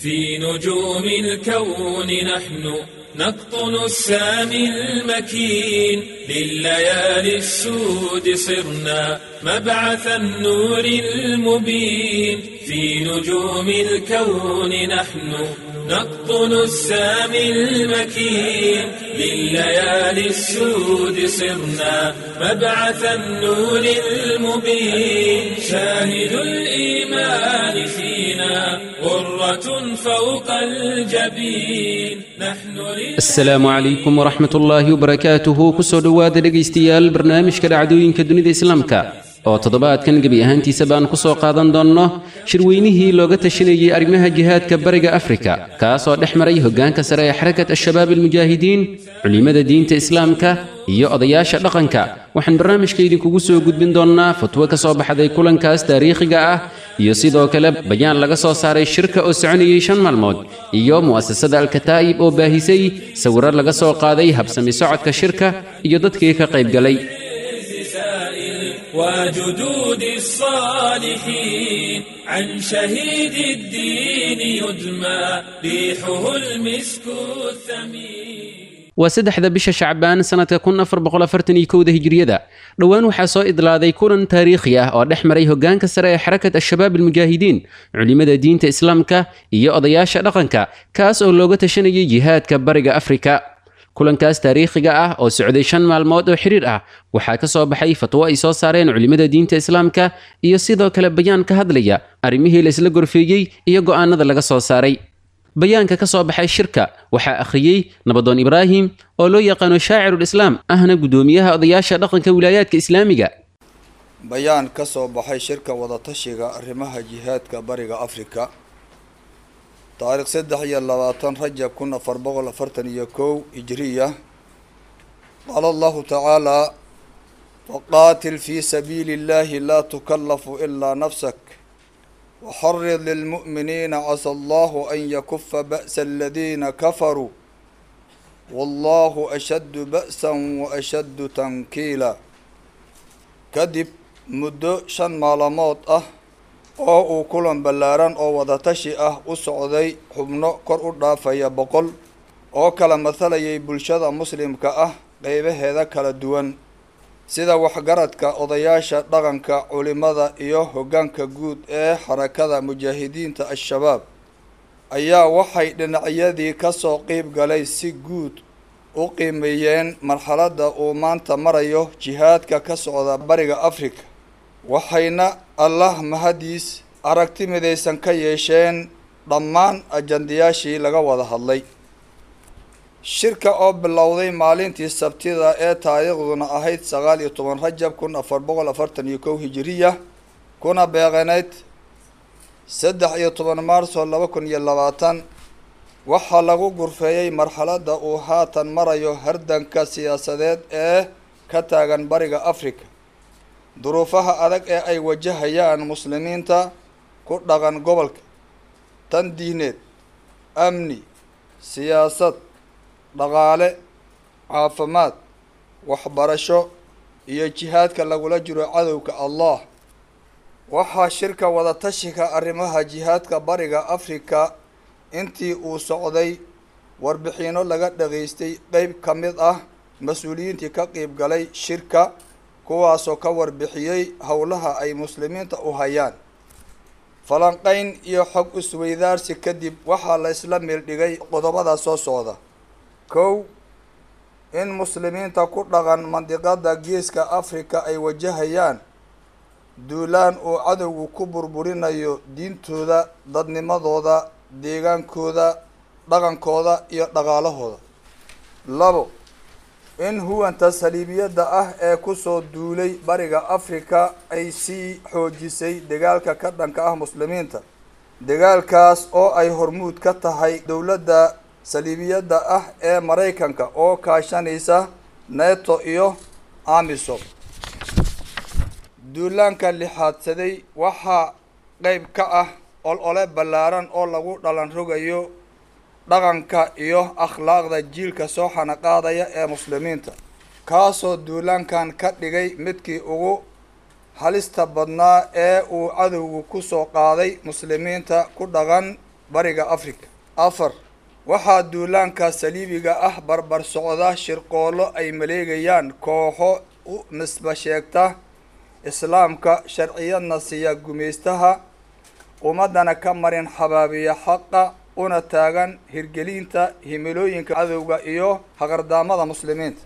في نجوم الكون نحن نقطن السامي المكين لليالي السود صرنا مبعث النور المبين في نجوم الكون نحن نقطن السامي المكين لليالي السود صرنا مبعث النور المبين شاهد الإيمان فينا غرة فوق الجبين نحن asalaamu calaykum waraxmat ullaahi wabarakaatuhu kusoo dhowaada dhegaystayaal barnaamijka dhacdooyinka dunida islaamka oo toddobaadkan gebi ahaantiisa baan ku soo qaadan doonno shirweynihii looga tashanayey arrimaha jihaadka bariga afrika kaasoo dhex maray hoggaanka sare ee xarakat al-shabaab almujaahidiin culimmada diinta islaamka iyo odayaasha dhaqanka waxaan barnaamijka idinkugu soo gudbin doonnaa fatwo ka soo baxday kulankaas taariikhiga ah iyo sidoo kale bayaan laga soo saaray shirka oo soconayey shan maalmood iyo mu'asasada alkataa'ib oo baahisay sawirro laga soo qaaday habsami socodka shirka iyo dadkii ka qaybgalay سائل وجدود الصالحين عن شهيد الدين يدمى ريحه المسك الثمين waa saddexda bisha shacbaan sannadka kun afar boqol afartan iyo kowda hijriyada dhowaan waxaa soo idlaaday kulan taariikhi ah oo dhex maray hoggaanka sare ee xarakat al-shabaab almujaahidiin culimmada diinta islaamka iyo odayaasha dhaqanka kaas oo looga tashanayay jihaadka bariga afrika kulankaas taariikhiga ah oo socday shan maalmood oo xiriir ah waxaa ka soo baxay fatwo ay soo saareen culimmada diinta islaamka iyo sidoo kale bayaan ka hadlaya arrimihii la isla gorfeeyey iyo go'aanada laga soo saaray bayaanka ka soo baxay shirka waxaa akhriyey nabadoon ibraahim oo loo yaqaano shaacirulislaam ahna guddoomiyaha odayaasha dhaqanka wilaayaadka islaamiga bayaan ka soo baxay shirka wadatashiga arrimaha jihaadka bariga afrika taariikh saddex iyo labaatan rajab kun afar boqol afartan iyo kow hijriya qaala allahu tacaalaa faqaatil fii sabiili illahi laa tukallafu ilaa nafsak waxarid lilmu'miniina casa allahu an yakufa ba'sa aladiina kafaruu wallahu ashaddu ba'san wa ashaddu tankiila kadib muddo shan maalmood ah oo uu kulan ballaaran oo wadatashi ah u socday xubno kor u dhaafaya boqol oo kala mathalayay bulshada muslimka ah qeybaheeda kala duwan sida waxgaradka odayaasha dhaqanka culimada iyo hoggaanka guud ee xarakada mujaahidiinta al-shabaab ayaa waxay dhinacyadii kasoo qeyb galay si guud u qiimeeyeen marxaladda uu maanta marayo jihaadka ka socda bariga afrika waxayna allah mahadiis aragti midaysan ka yeesheen dhammaan ajandayaashii laga wada hadlay shirka oo bilowday maalintii sabtida ee taariikhduna ahayd sagaal iyo toban rajab kun afar boqol afartan iyo kow hijiriya kuna beeqaneyd saddex iyo toban maarso laba kun iyo labaatan waxaa lagu gurfeeyey marxaladda uu haatan marayo hardanka siyaasadeed ee ka taagan bariga africa duruufaha adag ee ay wajahayaan muslimiinta ku dhaqan gobolka tan diineed amni siyaasad dhaqaale caafimaad waxbarasho iyo jihaadka lagula jiro cadowga allah waxaa shirka wadatashiga arrimaha jihaadka bariga afrika intii uu socday warbixino laga dhageystay qeyb ka mid ah mas-uuliyiintii ka qeyb galay shirka kuwaasoo ka warbixiyey howlaha ay muslimiinta u hayaan falanqeyn iyo xog isweydaarsi kadib waxaa la isla meeldhigay qodobada soo socda kow in muslimiinta ku dhaqan mandiqada geeska afrika ay wajahayaan duulaan uu cadowgu ku burburinayo diintooda dadnimadooda deegaankooda dhaqankooda iyo dhaqaalahooda labo in huwanta saliibiyadda ah ee kusoo duulay bariga afrika ay sii xoojisay dagaalka ka dhanka ah muslimiinta dagaalkaas oo ay hormuud ka tahay dowladda saliibiyadda ah ee maraykanka oo kaashanaysa neto iyo amisom duulaanka lixaadsaday waxaa qeyb ka ah ol-ole ballaaran oo lagu dhalan rogayo dhaqanka iyo akhlaaqda jiilka soo xanaqaadaya ee muslimiinta kaasoo duulaankan ka dhigay midkii ugu halista badnaa ee uu cadowgu kusoo qaaday muslimiinta ku dhaqan bariga afrika afar waxaa duulaanka saliibiga ah barbar socda shirqoollo ay maleegayaan kooxo u nisba sheegta islaamka sharciyadna siiya gumaystaha ummadana ka marin xabaabiya xaqa una taagan hirgelinta himilooyinka cadowga iyo haqardaamada muslimiinta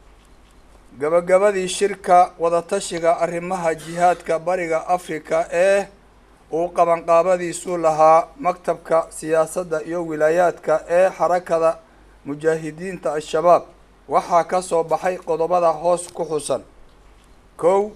gabagabadii shirka wadatashiga arrimaha jihaadka bariga afrika ee uu qabanqaabadiisu lahaa maktabka siyaasadda iyo wilaayaadka ee xarakada mujaahidiinta al-shabaab waxaa ka soo baxay qodobada hoos ku xusan kow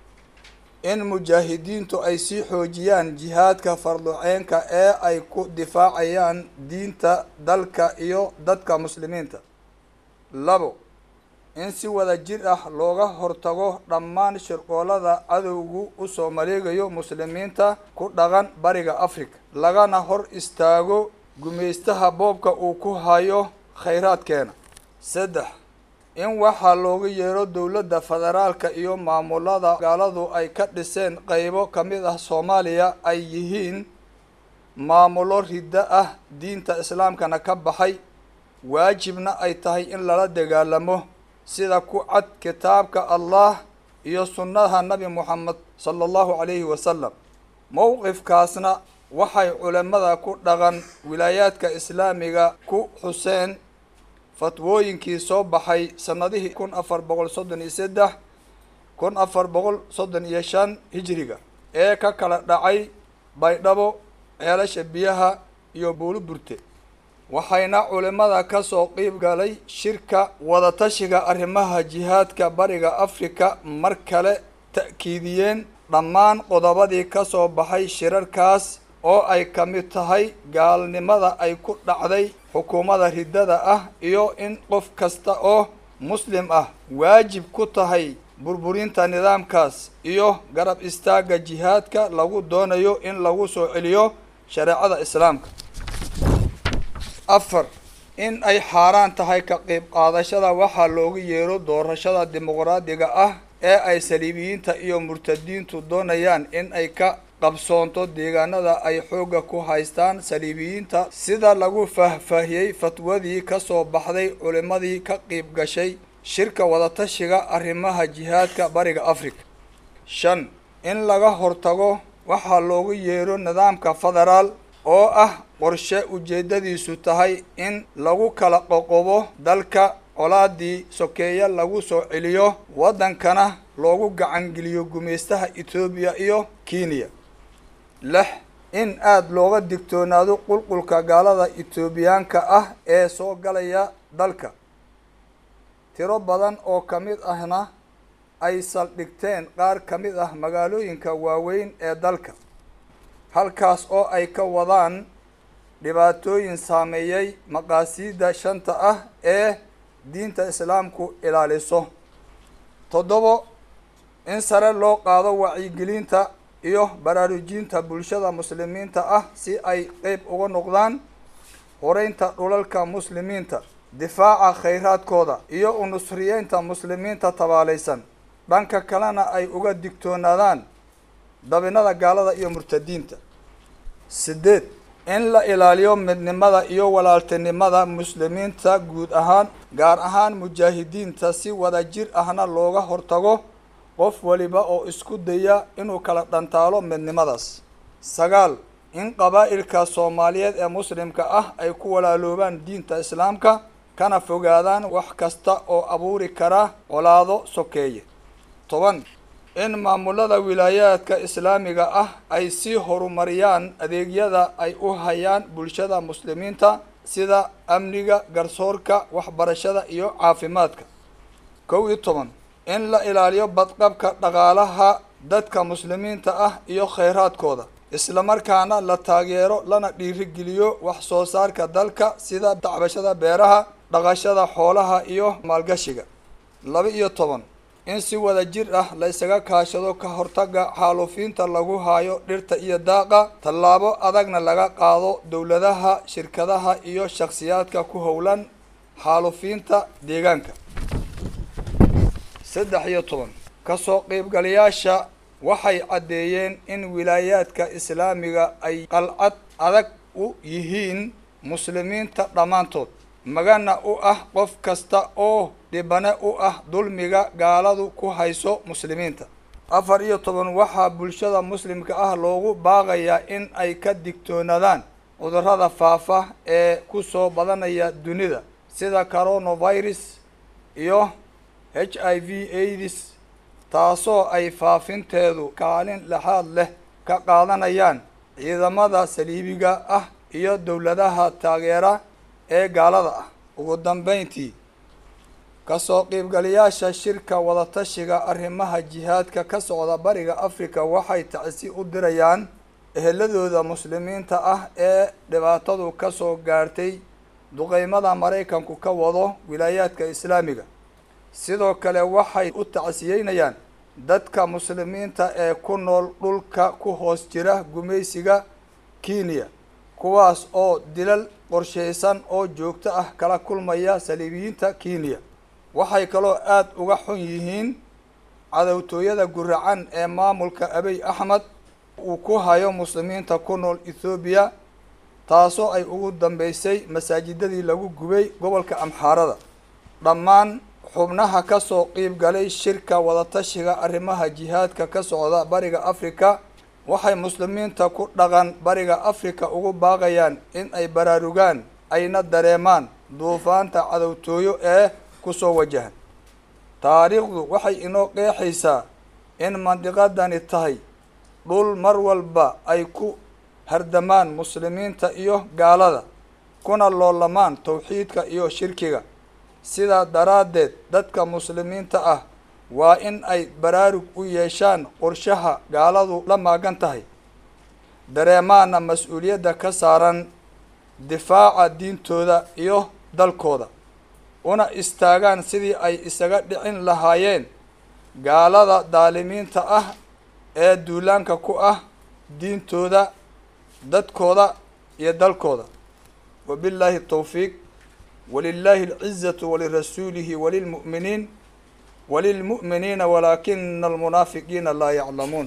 in mujaahidiintu ay sii xoojiyaan jihaadka farduceenka ee ay ku difaacayaan diinta dalka iyo dadka muslimiinta labo in si wada jir ah looga hortago dhammaan shirqoolada cadowgu usoo maleegayo muslimiinta ku dhaqan bariga africa lagana hor istaago gumaystaha boobka uu ku hayo khayraadkeena saddex in waxaa looga yeero dowladda federaalka iyo maamulada gaaladu ay ka dhiseen qeybo ka mid ah soomaaliya ay yihiin maamulo riddo ah diinta islaamkana ka baxay waajibna ay tahay in lala dagaalamo sida ku cad kitaabka allah iyo sunnaha nabi moxamed sala allahu calayhi wasalam mowqifkaasna waxay culimada ku dhaqan wilaayaadka islaamiga ku xuseen fatwooyinkii soo baxay sanadihii kun afar boqol soddon iyo saddex kun afar boqol soddon iyo shan hijiriga ee ka kala dhacay baydhabo ceelasha biyaha iyo buulu burte waxayna culimada ka soo qiib galay shirka wadatashiga arrimaha jihaadka bariga afrika mar kale ta'kiidiyeen dhammaan qodobadii ka soo baxay shirarkaas oo ay ka mid tahay gaalnimada ay ku dhacday xukuumadda riddada ah iyo in qof kasta oo muslim ah waajib ku tahay burburinta nidaamkaas iyo garab istaagga jihaadka lagu doonayo in lagu soo celiyo shareecada islaamka afar in ay xaaraan tahay ka qayb qaadashada waxaa loogu yeero doorashada dimuqraadiga ah ee ay saliibiyiinta iyo murtadiintu doonayaan in ay ka qabsoonto deegaanada ay xoogga ku haystaan saliibiyiinta sida lagu faahfaahiyey fatwadii ka soo baxday culimadii ka qiib gashay shirka wadatashiga arrimaha jihaadka bariga africa shan in laga hortago waxaa loogu yeero nidaamka federaal oo ah qorshe ujeeddadiisu tahay in lagu kala qoqobo dalka colaadii sokeeye lagu soo celiyo waddankana loogu gacangeliyo gumaystaha etoobiya iyo kenya lix in aada looga digtoonaado qulqulka gaalada etoobiyaanka ah ee soo galaya dalka tiro badan oo ka mid ahna ay saldhigteen qaar ka mid ah magaalooyinka waaweyn ee dalka halkaas oo ay ka wadaan dhibaatooyin saameeyey maqaasiidda shanta ah ee diinta islaamku ilaaliso toddobo in sare loo qaado wacyigelinta iyo baraarujinta bulshada muslimiinta ah si ay qeyb uga noqdaan horeynta dhulalka muslimiinta difaaca khayraadkooda iyo unusriyeynta muslimiinta tabaalaysan dhanka kalena ay uga digtoonaadaan dabinada gaalada iyo murtadiinta sideed in la ilaaliyo midnimada iyo walaaltinimada muslimiinta guud ahaan gaar ahaan mujaahidiinta si wada jir ahna looga hortago qof waliba oo isku daya inuu kala dhantaalo midnimadaas sagaal in qabaa'ilka soomaaliyeed ee muslimka ah ay ku walaaloobaan diinta islaamka kana fogaadaan wax kasta oo abuuri kara colaado sokeeye toban in maamulada wilaayaadka islaamiga ah ay sii horumariyaan adeegyada ay u hayaan bulshada muslimiinta sida amniga garsoorka waxbarashada iyo caafimaadka kow iyo toban in la ilaaliyo badqabka dhaqaalaha dadka muslimiinta ah iyo khayraadkooda islamarkaana la taageero lana dhiirigeliyo wax soo saarka dalka sida dacbashada beeraha dhaqashada xoolaha iyo maalgashiga laba iyo toban in si wada jir ah la isaga kaashado ka hortaga xaaluufiinta lagu haayo dhirta iyo daaqa tallaabo adagna laga qaado dowladaha shirkadaha iyo shakhsiyaadka ku howlan xaaluufiinta deegaanka saddex iyo toban kasoo qeybgalayaasha waxay caddeeyeen in wilaayaadka islaamiga ay qalcad adag u yihiin muslimiinta dhammaantood magana u ah qof kasta oo dhibane u ah dulmiga gaaladu ku hayso muslimiinta afar iyo toban waxaa bulshada muslimka ah loogu baaqayaa in ay ka digtoonaadaan cudurrada faafa ee ku soo badanaya dunida sida coronavirus iyo h i v aids taasoo ay faafinteedu kaalin lexaad leh ka qaadanayaan ciidamada saliibiga ah iyo dowladaha taageera ee gaalada ah ugu dambeyntii kasoo qiibgalayaasha shirka wadatashiga arrimaha jihaadka ka socda bariga africa waxay tacsi u dirayaan eheladooda muslimiinta ah ee dhibaatadu ka soo gaartay duqeymada maraykanku ka wado wilaayaadka islaamiga sidoo kale waxay u tacsiyeynayaan dadka muslimiinta ee ku nool dhulka ku hoos jira gumaysiga kenya kuwaas oo dilal qorshaysan oo joogto ah kala kulmaya saliibiyiinta kenya waxay kaloo aada uga xun yihiin cadowtooyada guracan ee maamulka abiy axmed uu ku hayo muslimiinta ku nool ethoobiya taasoo ay ugu dambeysay masaajidadii lagu gubay gobolka amxaarada dhammaan xubnaha ka soo qiib galay shirka wadatashiga arrimaha jihaadka ka socda bariga africa waxay muslimiinta ku dhaqan bariga africa ugu baaqayaan in ay baraarugaan ayna dareemaan duufaanta cadowtooyo ee kusoo wajahan taariikhdu waxay inoo qeexaysaa in mandiqadani tahay dhul mar walba ay ku hardamaan muslimiinta iyo gaalada kuna loolamaan tawxiidka iyo shirkiga sidaa daraaddeed dadka muslimiinta ah waa in ay baraarug u yeeshaan qorshaha gaaladu la maagan tahay dareemaana mas-uuliyadda ka saaran difaaca diintooda iyo dalkooda una istaagaan sidii ay isaga dhicin lahaayeen gaalada daalimiinta ah ee duulaanka ku ah diintooda dadkooda iyo dalkooda wabillaahi tawfiiq walilaahi alcizatu walirasuulihi walilmu'miniin walilmu'miniina walaakina almunaafiqiina laa yaclamuun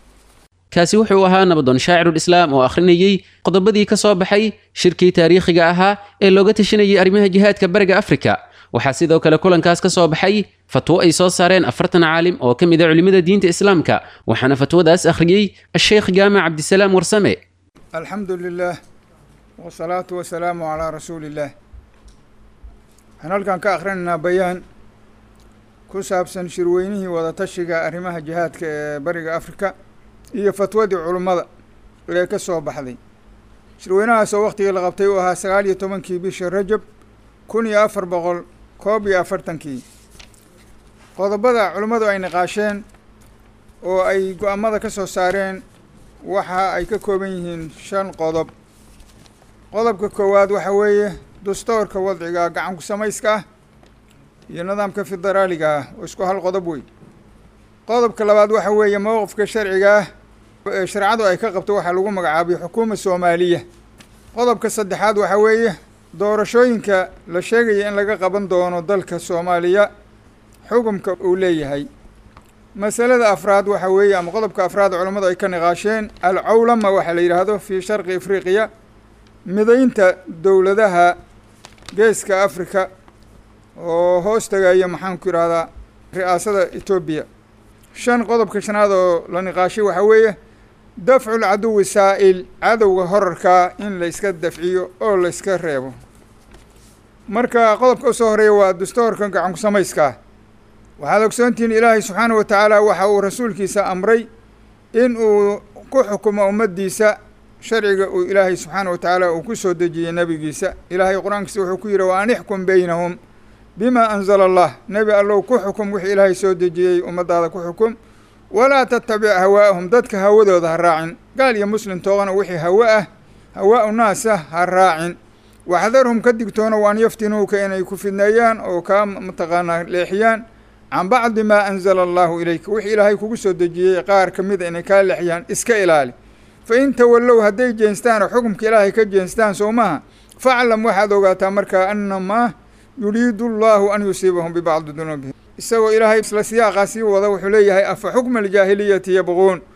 kaasi wuxuu ahaa nabadoon shaacirulislaam oo akhrinayey qodobadii ka soo baxay shirkii taariikhiga ahaa ee looga tashanayay arrimaha jihaadka bariga afrika waxaa sidoo kale kulankaas ka soo baxay fatwo ay soo saareen afartan caalim oo ka mid a culimmada diinta islaamka waxaana fatwadaas akhriyey asheekh jaamac cabdisalaam warsame alxamdu lilah wsalaatu wasalaamu calaa rasuuli illaah waxaan halkan ka akhrinaynaa bayaan ku saabsan shirweynihii wadatashiga arrimaha jihaadka ee bariga afrika iyo fatwadii culummada ee ka soo baxday shirweynahaas oo waktigii la qabtay uu ahaa sagaal iyo tobankii bisha rajab kun iyo afar boqol koob iyo afartankii qodobada culummadu ay niqaasheen oo ay go-aamada ka soo saareen waxa ay ka kooban yihiin shan qodob qodobka koowaad waxa weeye dastoorka wadciga gacanku samayska ah iyo nidaamka federaaliga ah oo isku hal qodob wey qodobka labaad waxa weeye mowqifka sharciga ah ee sharcadu ay ka qabto waxaa lagu magacaabay xukuuma soomaaliya qodobka saddexaad waxa weeye doorashooyinka la sheegaya in laga qaban doono dalka soomaaliya xukumka uu leeyahay masalada afraad waxa weeye ama qodobka afraad culammadu ay ka niqaasheen alcawlama waxaa la yidhaahdo fii sharqi afriqiya midaynta dowladaha geeska afrika oo hoos tagaya maxaanku yidhahdaa ri'aasada etoobiya shan qodobka shanaad oo la niqaashay waxaa weeye dafcu lcaduwi saa'il cadowga horarkaa in la iska dafciyo oo la iska reebo marka qodobka usoo horeeya waa dastoorka gacanku samayskaa waxaad ogsoontihiin ilaahay subxaana wa tacaala waxa uu rasuulkiisa amray in uu ku xukumo ummaddiisa sharciga uu ilaahay subxaana wa tacaala uu ku soo dejiyey nebigiisa ilaahay qur-aankiisa wuxuu ku yidhi wa an ixkum beynahum bima anzala allah nebi allow ku xukum wixii ilaahay soo dejiyey ummaddaada ku xukum walaa tattabic hawaa'ahum dadka hawadooda ha raacin gaal iyo muslim toogana wixii hawa ah hawaa-u naasa ha raacin waxdarhum ka digtoono waan yaftinuuka inay ku fidneeyaan oo kaa mataqaanaa leexiyaan can bacdi maa anzala allahu ilayka wixii ilaahay kugu soo dejiyey qaar ka mida inay kaa leexiyaan iska ilaali fa in tawallow hadday jeenstaan oo xukumka ilaahay ka jeenstaan soo maha faclam waxaad ogaataa markaa annamaa yuriidu allahu an yusiibahum bibacdi dunuubihim isagoo ilaahay isla siyaaqaa sii wada wuxuu leeyahay afa xukma aljaahiliyati yabquun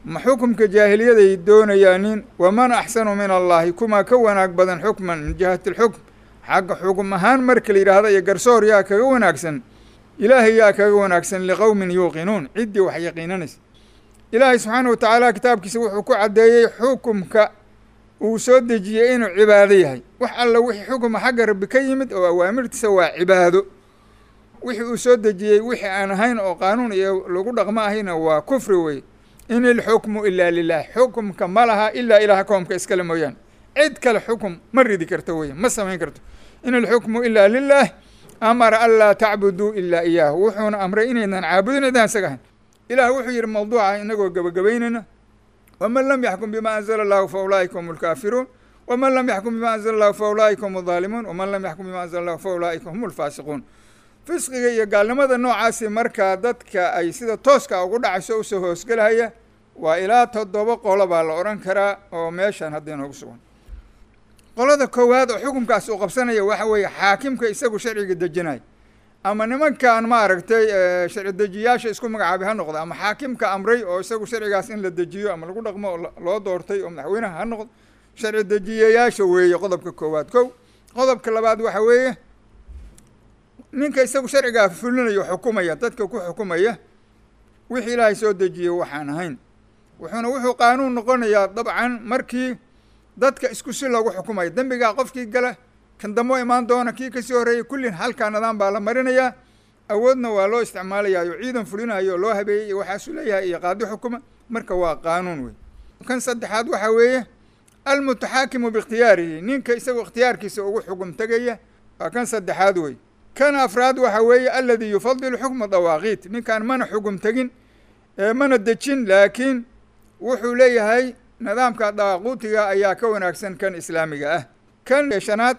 ma xukumka jaahiliyaday doonayaanin waman axsanu min allahi kumaa ka wanaag badan xukman min jihati alxukm xagga xukum ahaan marka la yidhaahda iyo garsoor yaa kaga wanaagsan ilaahay yaa kaga wanaagsan liqowmin yuuqinuun ciddii wax yaqiinanaysa ilaahay subxaana wa tacaala kitaabkiisa wuxuu ku caddeeyey xukumka uu soo dejiyey inuu cibaado yahay wax alla wixii xukuma xagga rabbi ka yimid oo awaamirtiisa waa cibaado wixii uu soo dejiyey wixii aan ahayn oo qaanuun iyo lagu dhaqmo ahayna waa kufri wey in ilxukmu ilaa lilah xukumka ma laha ilaa ilaah koomka iskale mooyaane cid kale xukum ma ridi karto wey ma samayn karto in ilxukmu ilaa lilah amara an laa tacbuduu ilaa iyaahu wuxuuna amray inaynan caabudin idaan isaga ahayn ilaah wuxuu yidhi mawduuca inagoo gebagabaynayna waman lam yaxkum bima anzala allahu fa ulaa'ika hum lkaafiruun waman lam yaxkum bima anzala allahu fa ulaa'ika hum aldaalimuun waman lam yaxkum bima anzala allahu fa ulaa'ika hum lfaasiquun fisqiga iyo gaalnimada noocaasi markaa dadka ay sida tooska ugu dhacayso usoo hoosgelahaya waa ilaa toddoba qolo baa la odhan karaa oo meeshan hadda inoogu sugan qolada koowaad oo xukunkaas uu qabsanaya waxa weeye xaakimka isagu sharciga dejinaya ama nimankan maaragtay sharci dejiyaasha isku magacaabay ha noqdo ama xaakimka amray oo isagu sharcigaas in la dejiyo ama lagu dhaqmo oo loo doortay oo madaxweynaha ha noqdo sharci dejiyayaasha weeye qodobka koowaad kow qodobka labaad waxa weeye ninka isagu sharcigaa fulinayo xukumaya dadka ku xukumaya wixii ilaahay soo dejiyey waxaan ahayn wuxuuna wuxuu qaanuun noqonayaa dabcan markii dadka isku si loogu xukumayo dembigaa qofkii gala kan damo imaan doona kii kasii horreeyay kullin halkaa nidaam baa la marinayaa awoodna waa loo isticmaalayayo ciidan fulinayo oo loo habeeyey iyo waxaasuu leeyahay iyo qaadi xukuma marka waa qaanuun wey kan saddexaad waxaa weeye almutaxaakimu biikhtiyaarihi ninka isagoo ikhtiyaarkiisa ugu xukum tegaya waa kan saddexaad wey kan afraad waxa weeye aladi yufadilu xukma dawaaqiit ninkaan mana xugum tegin mana dejin laakiin wuxuu leeyahay nidaamka dawaaquutiga ayaa ka wanaagsan kan islaamiga ah kan shanaad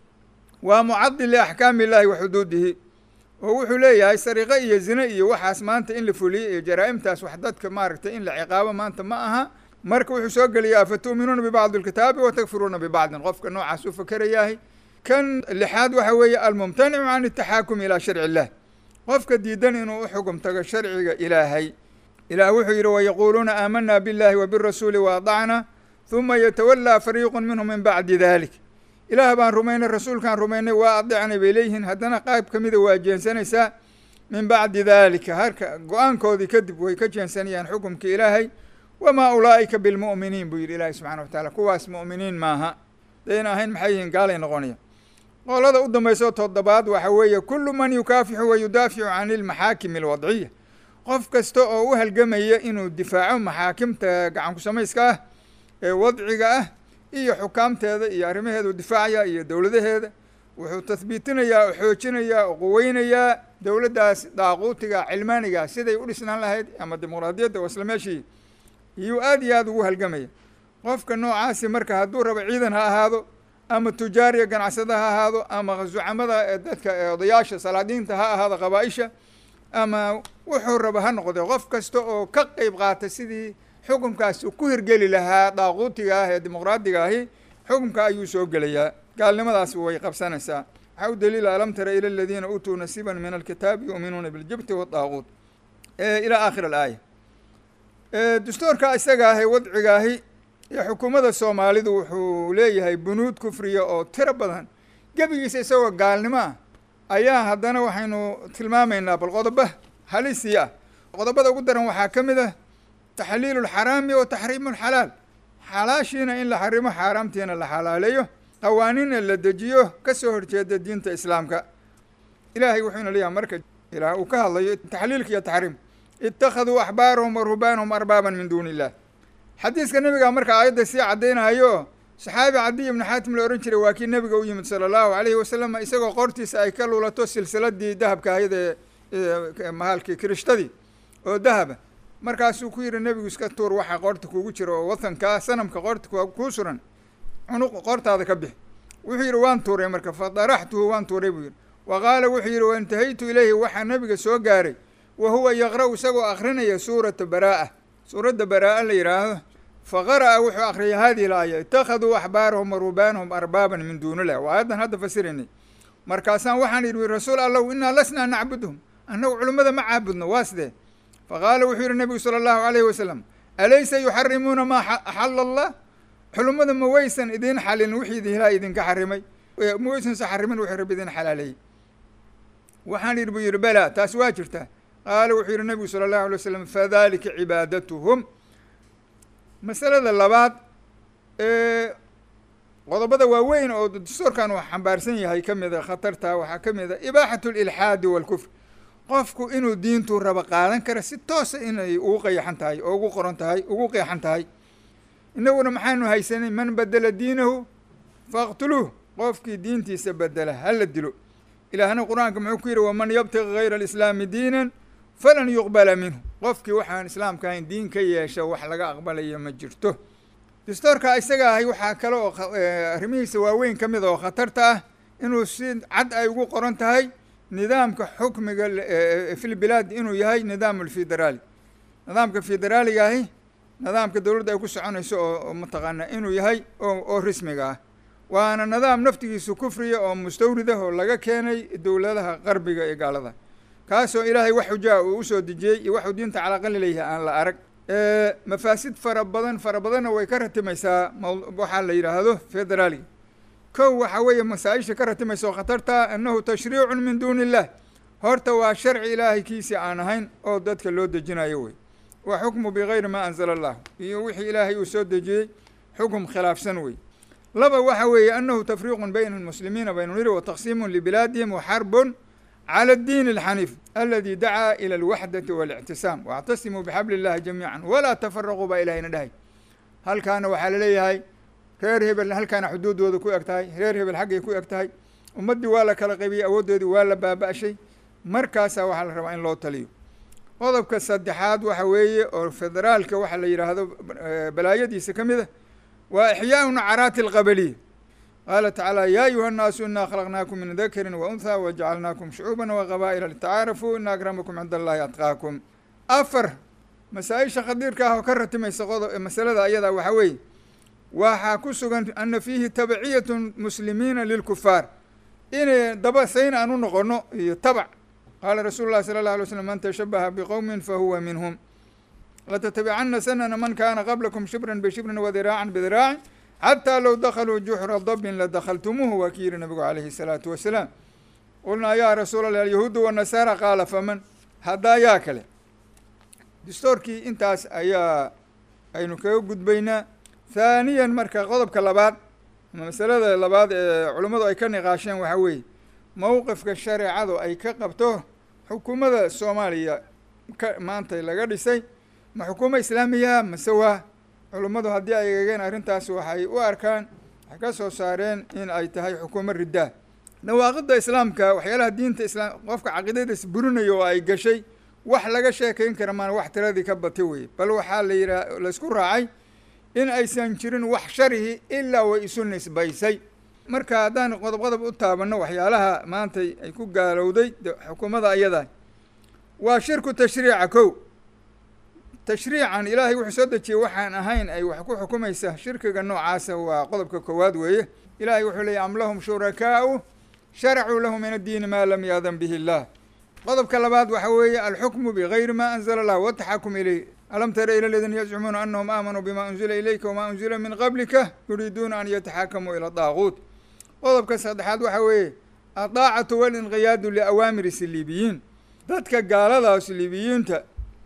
waa mucadil liaxkaami illahi wa xuduudihi oo wuxuu leeyahay sariqo iyo zine iyo waxaas maanta in la fuliyey iyo jaraa'imtaas wax dadka maaragtay in la ciqaabo maanta ma aha marka wuxuu soo geliyaa fatu'minuuna bibacdi alkitaabi wa takfiruuna bibacdin qofka noocaas u fakerayahay kan lixaad waxa weeye almumtanicu can ataxaakumi ilaa sharci illah qofka diidan inuu u xugum tago sharciga ilaahay ilaah wuxuu yidhi wayaquuluuna aamanaa biاllahi wa birasuuli waadacna huma yatawallaa fariiqu minhum min bacdi dalik ilaah baan rumaynay rasuulkaan rumaynay waa adicnay bay leeyihiin haddana qayb ka mida waa jeensanaysaa min bacdi dalika harka go-aankoodii kadib way ka jeensanayaan xukumkii ilaahay wamaa ulaa'ika bilmu'miniin buu yidhi ilaahi subxana wa tacaala kuwaas mu'miniin maaha dayna ahayn maxay yihiin gaalay noqonaya qolada u dambayso toddobaad waxa weeye kullu man yukaafixu wa yudaaficu can ilmaxaakimi alwadciya qof kasta oo u halgamaya inuu difaaco maxaakimta gacanku samayska ah ee wadciga ah iyo xukaamteeda iyo arrimaheedu difaacaya iyo dowladaheeda wuxuu tahbiitinayaa oo xoojinayaa oo quweynayaa dowladdaas daaquutiga cilmaaniga siday u dhisnaan lahayd ama dimuqraadiyadda oo isla meeshii iyuu aada iyo aada ugu halgamaya qofka noocaasi marka hadduu rabo ciidan ha ahaado ama tujaariya ganacsada ha ahaado ama zucamada dadka odayaasha salaadiinta ha ahaado qabaa-isha ama wuxuu raba ha noqde qof kasta oo ka qeyb qaata sidii xukunkaas ku hirgeli lahaa daaquutiga ah ee dimuqraadiga ahi xukunka ayuu soo gelayaa gaalnimadaas way qabsanaysaa waxaa u daliila alam tara ila aladiina uutuu nasiiban min alkitaabi yuuminuuna biljibti waddaaquut ilaa aakhir alaaya dastuurka isaga ah ee wadciga ahi iyo xukuumadda soomaalidu wuxuu leeyahay bunuud kufriya oo tiro badan gebigiisa isagoo gaalnimo ah ayaa haddana waxaynu tilmaamaynaa bal qodoba halisii ah qodobada ugu daran waxaa ka mid ah taxliilu lxaraami wa taxriimu lxalaal xalaashiina in la xarimo xaaraamtiina la xalaaleeyo qawaaniinna la dejiyo ka soo horjeeda diinta islaamka ilaahay wuxuuna leeyahay marka ilaah uu ka hadlayo taxliilka iyo taxriim ittakhaduu axbaarahum wa ruhbaanahum arbaaban min duuni illah xadiiska nebiga marka aayadda sii caddaynayo saxaabi cadiy ibnu xaatim la odhan jiray waa kii nebiga u yimid sala allahu alayhi wasalam isagoo qortiisa ay ka lulato silsiladii dahabka ahayd ee mahalkii kirishtadii oo dahaba markaasuu ku yihi nebigu iska tuur waxaa qoorta kugu jira oo watankaa sanamka qoorta kuu suran cunuq qoortaada ka bix wuxuu yidhi waan tuuray marka fa daraxtuhu waan tuuray buu yidhi wa qaala wuxuu yidhi waintahaytu ilayhi waxaa nebiga soo gaaray wa huwa yaqra' isagoo akrinaya suurata baraa'a suuradda baraa'a la yidhaahdo fa qara'a wuxuu akriyay hadihi laaya ittakhaduu axbaarahum wa rubaanahum arbaaban min duunilah waa aayaddan hadda fasiraynay markaasaan waxaan yidhi rasuul allahu innaa lasnaa nacbuduhum annagu culimmada ma caabudno waa sidee fa qaala wuxuu yidhi nebigu sala allahu alayhi wasalam alaysa yuxarimuuna maa axala allah xulummada ma waysan idin xalin wixii ilaah idinka xarimay ma waysanse xarimin wixii rabbi idin xalaaleeyey waxaan yidhi buu yidhi bela taas waa jirtaa qaala wuxuu yidhi nabigu sala allahu alay waslam fadalika cibaadatuhum masalada labaad qodobada waaweyn oo dastuurkan uu xambaarsan yahay ka mida khatarta waxaa ka mid a ibaaxatu lilxaadi walkufr qofku inuu diintu raba qaadan kara si toosa inay ugu qayaxan tahay oo ugu qoran tahay ugu qeexan tahay inaguna maxaanu haysanay man bedela diinahu faqtuluuh qofkii diintiisa bedela hala dilo ilaahna qur-aanka muxuu ku yidhi waman yabtaqi gayra alislaami diinan falan yuqbala minhu qofkii waxaan islaamka ahayn diin ka yeesha wax laga aqbalaya ma jirto dastoorka isaga ahay waxaa kale oo arrimihiisa waaweyn ka mid oo khatarta ah inuu si cad ay ugu qoran tahay nidaamka xukmiga fil bilaad inuu yahay nidaam alfederaali nidaamka federaaliga ahi nidaamka dowladda ay ku soconayso oo mataqaana inuu yahay oo rismiga ah waana nidaam naftigiisu kufriya oo mustawrid ah oo laga keenay dowladaha qarbiga ee gaalada kaasoo ilaahay wax xujaa uu usoo dejiyey iyo waxuu diinta calaqali leeyahay aan la arag mafaasid fara badan fara badanna way ka ratimaysaa waxaa la yidhaahdo federaaliga kow waxaa weeye masaa-isha ka ratimaysa oo khatarta annahu tashriicun min duuni illah horta waa sharci ilaahay kiisii aan ahayn oo dadka loo dejinayo wey wa xukmu bigayri maa anzala allah iyo wixii ilaahay uu soo dejiyey xukum khilaafsan wey laba waxa weeye annahu tafriiqun bayna almuslimiina baynu niri wa taqsiimun libilaadihim wa xarbun clى الdiin الxaniif aladi dacaa ilى اlwaxdati واlictisaam واctasimuu bxabl اllahi jamiica walaa tafaraquu baa ilahayna dhahay halkaana waxaa laleeyahay reer hebel halkaana xuduudooda ku eg tahay reer hebel xaggay ku eg tahay ummaddii waa la kala qaybiyey awooddoodii waa la baaba-shay markaasaa waxaa la rabaa in loo taliyo qodobka saddexaad waxa weeye oo federaalka waxa la yidhaahdo balaayadiisa ka mid a waa ixyaau nacaraati اlqabaliya qaala tacaala ya ayuha الnaasu ina khalaqnaakum min dakrin waunhaa wajacalnaakum shucuuba waqabaa'ila litacaarafuu ina akramakum cinda allahi atqaakum afar masaa-isha khadiirka ah oo ka ratimaysa qodob masalada ayadaa waxaa weeye waxaa ku sugan ana fiihi tabciyat muslimiina lilkufaar inay daba sayn aan u noqono iyo tabac qaala rasuulu llahi sala اllah alay slm man tashabaha biqowmin fahuwa minhum latattabicana sanana man kana qablakum shibran bishibrin wadiraacan bidiraacin xataa low dakaluu juxra dabin ladakhaltumuuhu waa ki yihi nabigu calayhi الsalaatu wasalaam qulnaa yaa rasuul allah alyahuudu wanasaara qaala faman haddaa yaa kale dastoorkii intaas ayaa aynu kaga gudbaynaa haaniyan marka qodobka labaad masalada labaad ee culummadu ay ka niqaasheen waxaa weeye mowqifka shareecadu ay ka qabto xukuumadda soomaaliya ka maanta laga dhisay ma xukuumo islaamiya mase waa culummadu haddii ay eegeen arrintaas waxay u arkaan waxay ka soo saareen in ay tahay xukuumo riddaa dhawaaqidda islaamka waxyaalaha diinta islaam qofka caqiidadiis burinaya oo ay gashay wax laga sheekayn kara maan wax tiradii ka bati weye bal waxaa la yidhaha laysku raacay in aysan jirin wax sharihi ilaa way isu nisbaysay marka haddaan qodob qodob u taabanno waxyaalaha maanta ay ku gaalowday xukuumadda ayadaa waa shirku tashriica kow tashriican ilaahay wuxuu soo dejiyey waxaan ahayn ay wax ku xukumaysa shirkiga noocaasa waa qodobka koowaad weeye ilaahay wuxuu leeyay am lahum shurakaau sharacuu lahu min addiini maa lam yaadan bihi illah qodobka labaad waxa weeye alxukmu bigayri ma anzala allah wataxakum ilayh alam tara ila aladiina yazcumuuna anahum aamanuu bima unzila ilayka wamaa unzila min qablika yuriiduuna an yataxakamuu ila daaquut qodobka saddexaad waxa weeye adaacatu walinqiyaadu liawaamiri siliibiyiin dadka gaalada siliibiyiinta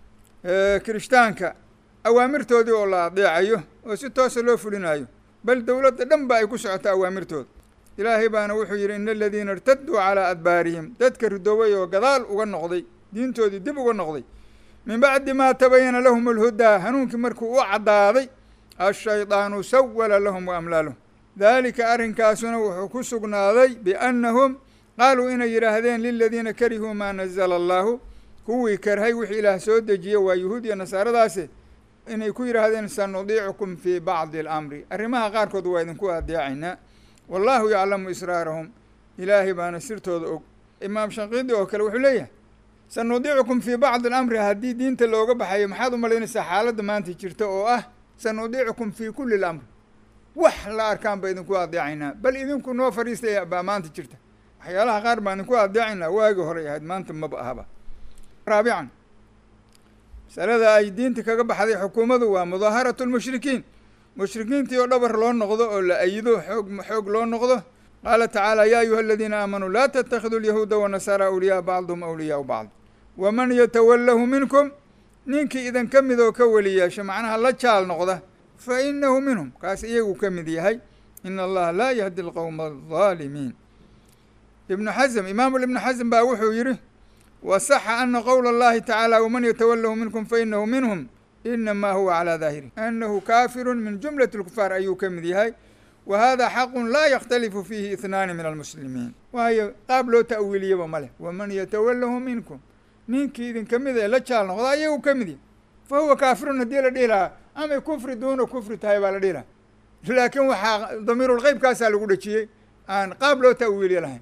kirishtaanka awaamirtoodii oo la adeecayo oo si toosa loo fulinayo bal dowladda dhan ba ay ku socoto awaamirtooda ilaahay baana wuxuu yidhi ina aladiina irtaduu calaa adbaarihim dadka ridoobay oo gadaal uga noqday diintoodii dib uga noqday min bacdi maa tabayana lahum alhudaa hanuunkii markuu u caddaaday ashaydaanu sawala lahum wa amlaalahum daalika arrinkaasuna wuxuu ku sugnaaday biannahum qaaluu inay yidhaahdeen liladiina karihuu maa nazala allaahu kuwii karhay wixii ilaah soo dejiye waa yuhuud iyo nasaaradaasi inay ku yidhaahdeen sanudiicukum fii bacdi alamri arrimaha qaarkood waa idinku adeecaynaa wallaahu yaclamu israarahum ilaahay baana sirtooda og imaam shanqiidi oo kale wuxuu leeyahay sanudiicukum fii bacdi alamri haddii diinta looga baxayo maxaad u malaynaysaa xaaladda maanta jirta oo ah sanudiicukum fii kulli lamri wax la arkaan ba idinku adeecaynaa bal idinku noo fadhiistay baa maanta jirta waxyaalaha qaar baan idinku adeecaynaa waagi horay ahayd maanta maba ahaba raabican masalada ay diinta kaga baxday xukuumaddu waa mudaaharatu lmushrikiin mushrikiintii oo dhabar loo noqdo oo la ayido xoog xoog loo noqdo qaala tacaala yaa ayuha aladiina aamanuu laa tattakhiduu alyahuuda wanasaara awliyaa bacduhum awliyaau bacd waman yatawallahu minkum ninkii idin ka mid oo ka weli yeesho macnaha la jaal noqda fa inahu minhum kaas iyagu ka mid yahay ina allaha laa yahdi alqowma aldaalimiin ibnu xasm imaamu ibnu xasm baa wuxuu yidhi wasaxa ana qowla allahi tacaala waman yatawallahu minkum fainahu minhum inamaa huwa calaa daahiri anahu kaafirun min jumlati lkufaar ayuu ka mid yahay wa hada xaqun laa yakhtalifu fiihi ihnaani min almuslimiin waayo qaab loo ta'wiiliyaba ma leh waman yatawallahu minkum ninkii idinka mid ee la jaal noqda ayagu ka mid yahay fa huwa kaafirun haddii la dhihi lahaa amay kufri duuna kufri tahay baa la dhihi lahaa laakiin waxaa damiirulqeybkaasaa lagu dhejiyey aan qaab loo ta'wiiliye lahayn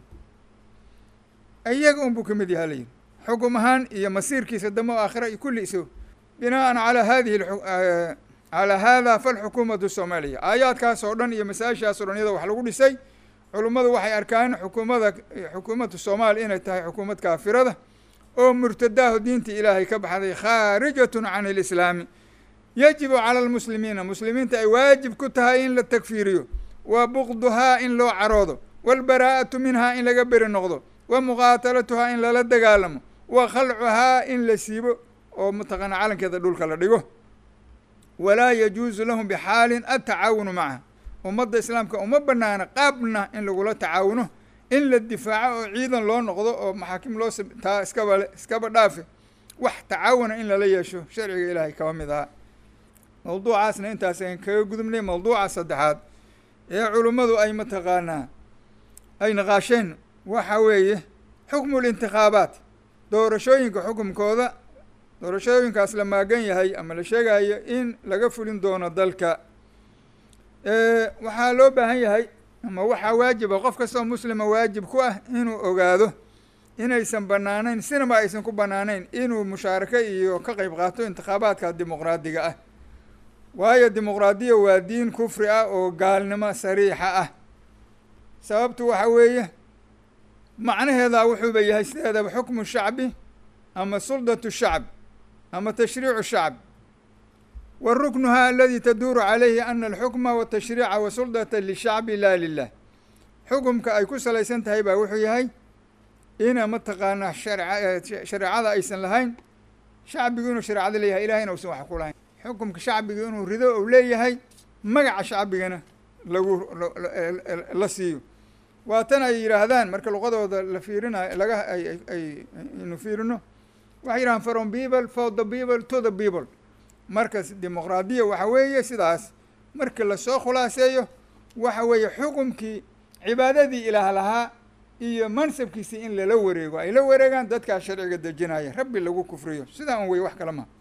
iyaga unbuu ka mid yaha layidhi xukum ahaan iyo masiirkiisa damo aakhira iyo kulli iso binaan calaa hadihi calaa hada falxukuumatu soomaaliya aayaadkaas oo dhan iyo masaa-ishaas o dhan iyadoo wax lagu dhisay culummadu waxay arkaan xukuumada xukuumatu soomaaliya inay tahay xukuumad kaafirada oo murtadaaho diintii ilaahay ka baxday khaarijatun can ilislaami yajibu cala almuslimiina muslimiinta ay waajib ku tahay in la takfiiriyo wa buqduhaa in loo caroodo waalbaraa'atu minhaa in laga beri noqdo wa muqaatalatuhaa in lala dagaalamo wa khalcuhaa in la siibo oo mataqaana calankeeda dhulka la dhigo walaa yajuusu lahum bixaalin atacaawunu macaha ummadda islaamka uma banaana qaabna in lagula tacaawuno in la difaaco oo ciidan loo noqdo oo maxaakim loo taa iskaba iskaba dhaafe wax tacaawuna in lala yeesho sharciga ilaahay kaba mid ahaa mawduucaasna intaas ayn kaga gudubnay mawduuca saddexaad ee culummadu ay mataqaanaa ay naqaasheen waxa weeye xukmu lintikhaabaat doorashooyinka xukumkooda doorashooyinkaas la maagan yahay ama la sheegayo in laga fulin doono dalka waxaa loo baahan yahay ama waxaa waajiba qof kastoo muslima waajib ku ah inuu ogaado inaysan banaanayn sinaba aysan ku banaanayn inuu mushaarako iyo ka qeyb qaato intikhaabaadka dimuqraadiga ah waayo dimuqraadiya waa diin kufri ah oo gaalnimo sariixa ah sababtu waxa weeye macnaheeda wuxuuba yahay sideedaba xukmu shacbi ama suldatu shacb ama tashriicu shacb wa ruknuha aladi taduuru calayhi ana alxukma watashriica wasuldata lishacbi laa lilah xukumka ay ku salaysan tahay baa wuxuu yahay ina mataqaanaa sharca shareecada aysan lahayn shacbigu inuu shareecada leeyahay ilahayna usan wax ku lahayn xukumka shacbiga inuu rido ou leeyahay magaca shacbigana lagu la siiyo waa tan ay yidhaahdaan marka luqadooda la fiirinayo laga ay ay aynu fiirino waxay yidhahaan from people for the people to the people markas dimuqraadiya waxa weeye sidaas marka lasoo khulaaseeyo waxa weeye xukumkii cibaadadii ilaah lahaa iyo mansabkiisii in lala wareego ay la wareegaan dadkaa sharciga dejinaya rabbi lagu kufriyo sidaa un wey wax kale maha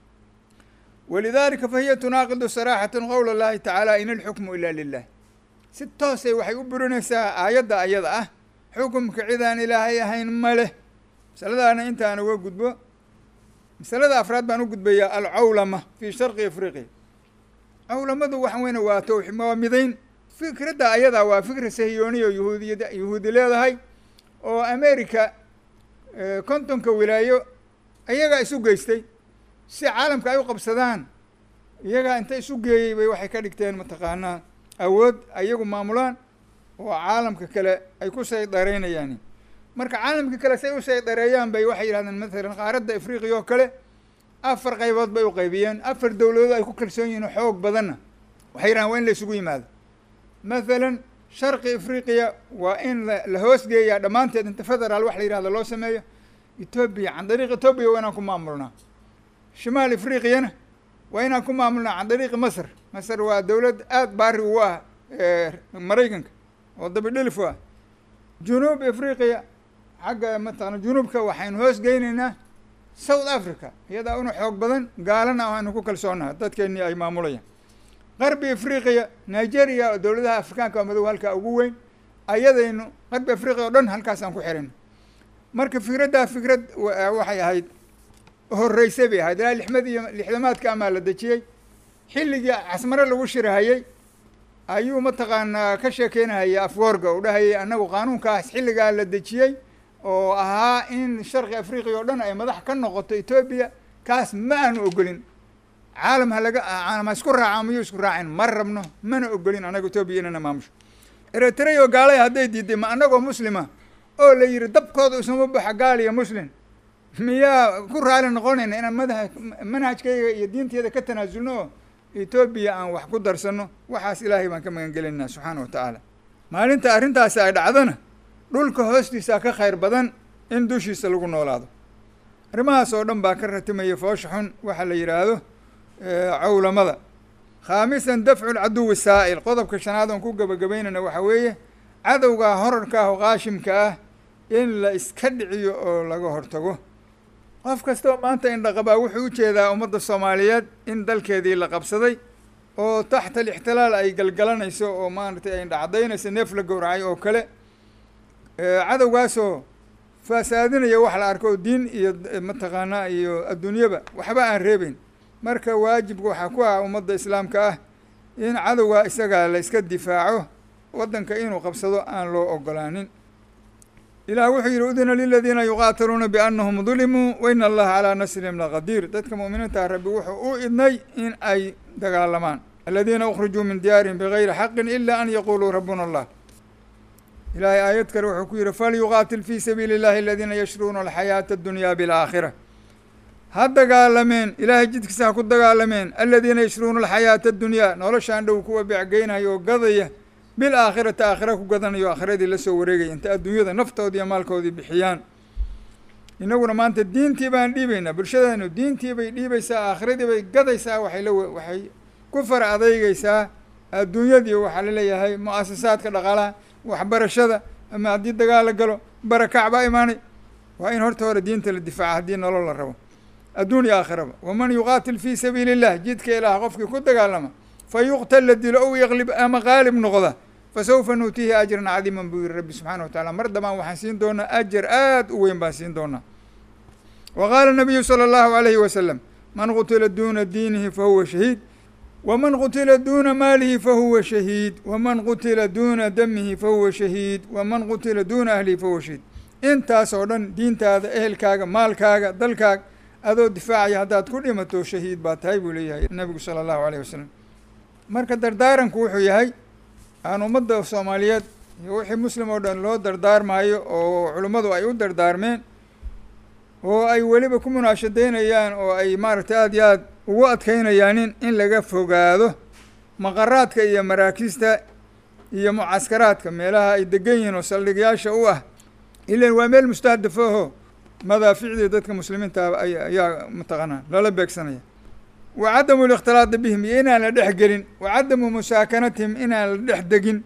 walidalika fahiya tunaaqidu saraxatan qowl اllahi tacaala in alxukmu ila lilah si toosay waxay u burinaysaa aayadda ayada ah xukumka cidaan ilaahay ahayn ma leh masaladaana intaan uga gudbo masalada afraad baan u gudbayaa alcawlama fi sharqi afriqiya cawlamadu waxa weyne waa towxi waa midayn fikradda ayadaa waa fikra sahiyooniya oo yahuudiyad yahuudi leedahay oo america kontonka wilaayo iyagaa isu geystay si caalamka ay u qabsadaan iyagaa inta isu geeyey bay waxay ka dhigteen mataqaanaa awood ayagu maamulaan oo caalamka kale ay ku saydareynayaan marka caalamka kale say u saydareeyaan bay waxay yidhahdeen mathalan qaaradda afriqiya oo kale afar qaybood bay u qaybiyeen afar dowladood ay ku kalsoon yihiin xoog badanna waxay yidhahdeen waa in la isugu yimaado mathalan sharqi afriqiya waa in la hoosgeeyaa dhammaanteed inta federaal wax la yihahdo loo sameeyo etoobiya can dariiq etoobiya waa inaan ku maamulnaa shimaal afriqiyana waa inaan ku maamulnaa can dariiqi masr masr waa dowlad aada baari ugu ah maraykanka oo dabidhilif u ah junuub afriqiya xagga mataqana junuubka waxaynu hoos geynaynaa south africa iyadaa una xoog badan gaalana waxaynu ku kalsoonaha dadkeennii ay maamulayaan qarbi afriqiya nigeria oo dowladaha afrikaanka madow halkaa ugu weyn ayadaynu qarbi afriqiya o dhan halkaasaan ku xirina marka fikraddaa fikrad waxay ahayd horreysay bay ahayd ilaa lixmad iyo lixdamaadka amaa la dejiyey xilligii casmare lagu shirahayey ayuu mataqaanaa ka sheekeynahaya afgoorga u dhahayay annagu qaanuunkaas xilligaa la dejiyey oo ahaa in sharqi afriqiya oo dhan ay madax ka noqoto etoobiya kaas ma aanu ogolin caalam ha laga caalam ha isku raaca miyuu isku raacin ma rabno mana ogolin annaga etoobiya inana maamusho eritrea oo gaalaya hadday diiday ma annagoo muslima oo la yidhi dabkooda isuma baxa gaal iyo muslim miyaa ku raali noqonayna inaan madaha manhajkayga iyo diinteeda ka tanaasulno oo etoobiya aan wax ku darsano waxaas ilaahay baan ka magan gelinaa subxaana wa tacaala maalinta arrintaasi ay dhacdana dhulka hoostiisa ka khayr badan in dushiisa lagu noolaado arrimahaas oo dhan baa ka ratimaya foosha xun waxaa la yidhaahdo cawlamada khaamisan dafcu lcaduwi saa'il qodobka shanaad oon ku gebagabaynayna waxaa weeye cadowgaa horarka ah oo qaashimka ah in la iska dhiciyo oo laga hortago qof kastoo maanta indhaqabaa wuxuu u jeedaa ummadda soomaaliyeed in dalkeedii la qabsaday oo taxta alixtilaal ay galgalanayso oo maaragtay ay indhacdaynayso neef la gowracay oo kale cadowgaasoo faasaadinaya wax la arko oo diin iyo mataqaanaa iyo adduunyaba waxba aan reebeyn marka waajibka waxaa ku ah ummadda islaamka ah in cadowgaa isagaa la iska difaaco waddanka inuu qabsado aan loo ogolaanin ilaah wuxuu yidhi udina liladiina yuqaatiluuna biannahum dulimuu wa ina allaha calaa nasrihim laqadiir dadka mu'miniinta rabbi wuxuu u idnay in ay dagaalamaan aladiina ukhrijuu min diyaarihim bigayri xaqin ila an yaquuluu rabbuna allah ilaahay aayad kale wuxuu ku yidhi falyuqaatil fii sabiili illahi aladiina yashruuna alxayaata addunyaa bilaakhira ha dagaalameen ilaahay jidkiisa ha ku dagaalameen aladiina yashruuna alxayaata addunyaa noloshaan dhow kuwa becgeynaya oo gadaya bil aakhirati aakhira ku gadanayo aakhiradii la soo wareegaya inta adduunyada naftoodii iyo maalkoodii bixiyaan innaguna maanta diintii baan dhiibaynaa bulshadeenu diintii bay dhiibaysaa aakhiradii bay gadaysaa waxay la waxay ku fara adeygeysaa adduunyadii waxaa laleeyahay mu-asasaadka dhaqaalaha waxbarashada ama haddii dagaal la galo barakac baa imaanay waa in horta hore diinta la difaaca haddii nolol la rabo adduun iyo aakhiraba waman yuqaatil fii sabiili illah jidka ilaah qofkii ku dagaalama fa yuqtal la dilo ow yaqlib ama qaalib noqda fasawfa nuutiihi ajran cadiiman buu yihi rabbi subxaana wa tacala mar dambaan waxaan siin doonaa ajar aad u weyn baan siin doonaa wa qaala nabiyu sala allahu alayhi wasalam man qutila duuna diinihi fahuwa shahiid waman qutila duuna maalihi fahuwa shahiid waman qutila duuna damihi fahuwa shahiid waman qutila duuna ahlihi fahuwa shahiid intaas oo dhan diintaada ehelkaaga maalkaaga dalkaaga adoo difaacaya haddaad ku dhimato shahiid baa tahay buu leeyahay nabigu sala allahu alayh wasalam marka dardaaranku wuxuu yahay aan ummadda soomaaliyeed iyo wixii muslim oo dhan loo dardaarmaayo oo culimmadu ay u dardaarmeen oo ay weliba ku munaashadaynayaan oo ay maaragtay aada iyo aad ugu adkaynayaanin in laga fogaado maqaraadka iyo maraakiista iyo mucaskaraadka meelaha ay degan yihiin oo saldhigyaasha u ah ilan waa meel mustahdaf aho madaaficdii dadka muslimiinta ayaa mataqaanaa lala beegsanaya wa cadamu likhtilaadi bihim iyo inaan la dhex gelin wa cadamu musaakanatihim inaan la dhex degin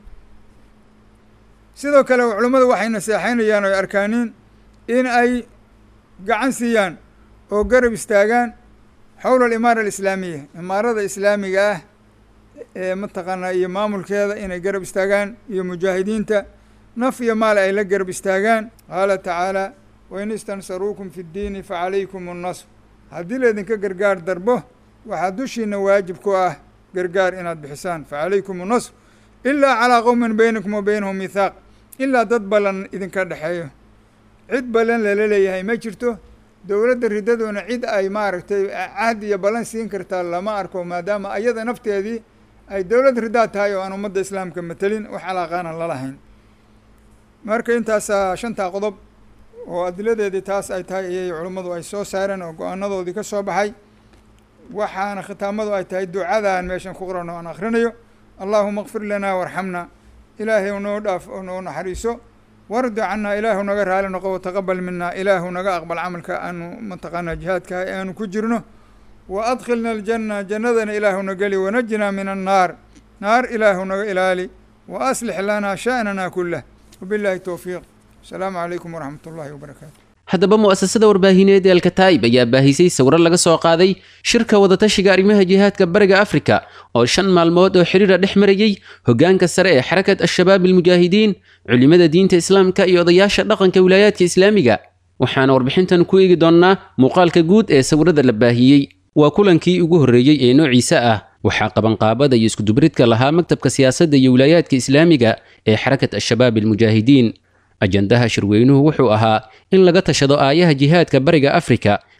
sidoo kale culummadu waxay naseexaynayaan oo arkaaniin in ay gacan siiyaan oo garab istaagaan xowla alimaara alislaamiya imaarada islaamiga ah ee mataqaanaa iyo maamulkeeda inay garab istaagaan iyo mujaahidiinta naf iyo maal ay la garab istaagaan qaala tacaala wain istansaruukum fi ddiini facalaykum annasr haddii laydinka gargaar darbo waxaa dushiina waajib ku ah gargaar inaad bixisaan facalaykum annasr ilaa calaa qowmin baynakum wa baynahum mithaaq ilaa dad ballan idinka dhexeeyo cid ballan lala leeyahay ma jirto dowladda ridadoona cid ay maaragtay cahd iyo ballan siin kartaa lama arko maadaama ayada nafteedii ay dowlad ridaa tahay oo aan ummadda islaamka matelin wax alaaqaanan lalahayn marka intaasaa shantaa qodob oo adiladeedii taas ay tahay ayay culummadu ay soo saareen oo go-aanadoodii ka soo baxay waxaana khitaamadu ay tahay ducadaan meeshan ku qoran oo aan akhrinayo allaahuma kfir lanaa warxamna ilaahay noo dhaaf oo noo naxariiso wardi cannaa ilaahu naga raali noqo wataqabal minaa ilaahu naga aqbal camalka aanu mataqaanaa jihaadka aanu ku jirno wa adkhilna aljanna jannadana ilaahuna geli wanajinaa min annaar naar ilaahu naga ilaali wa aslix lanaa sha'nana kulah wabillahi towfiiq asalaamu calaykum waraxmat ullahi wabarakaatu haddaba mu'asasada warbaahineed ee alkataa'ib ayaa baahisay sawiro laga soo qaaday shirka wadatashiga arrimaha jihaadka bariga afrika oo shan maalmood oo xidhiira dhex marayey hoggaanka sare ee xarakat al-shabaab almujaahidiin culimmada diinta islaamka iyo odayaasha dhaqanka wilaayaadka islaamiga waxaana warbixintan ku eegi doonnaa muuqaalka guud ee sawirada la baahiyey waa kulankii ugu horreeyey ee noociisa ah waxaa qabanqaabada iyo iskudubridka lahaa maktabka siyaasadda iyo wilaayaadka islaamiga ee xarakat al-shabaab almujaahidiin ajandaha shirweynuhu wuxuu ahaa in laga tashado aayaha jihaadka bariga afrika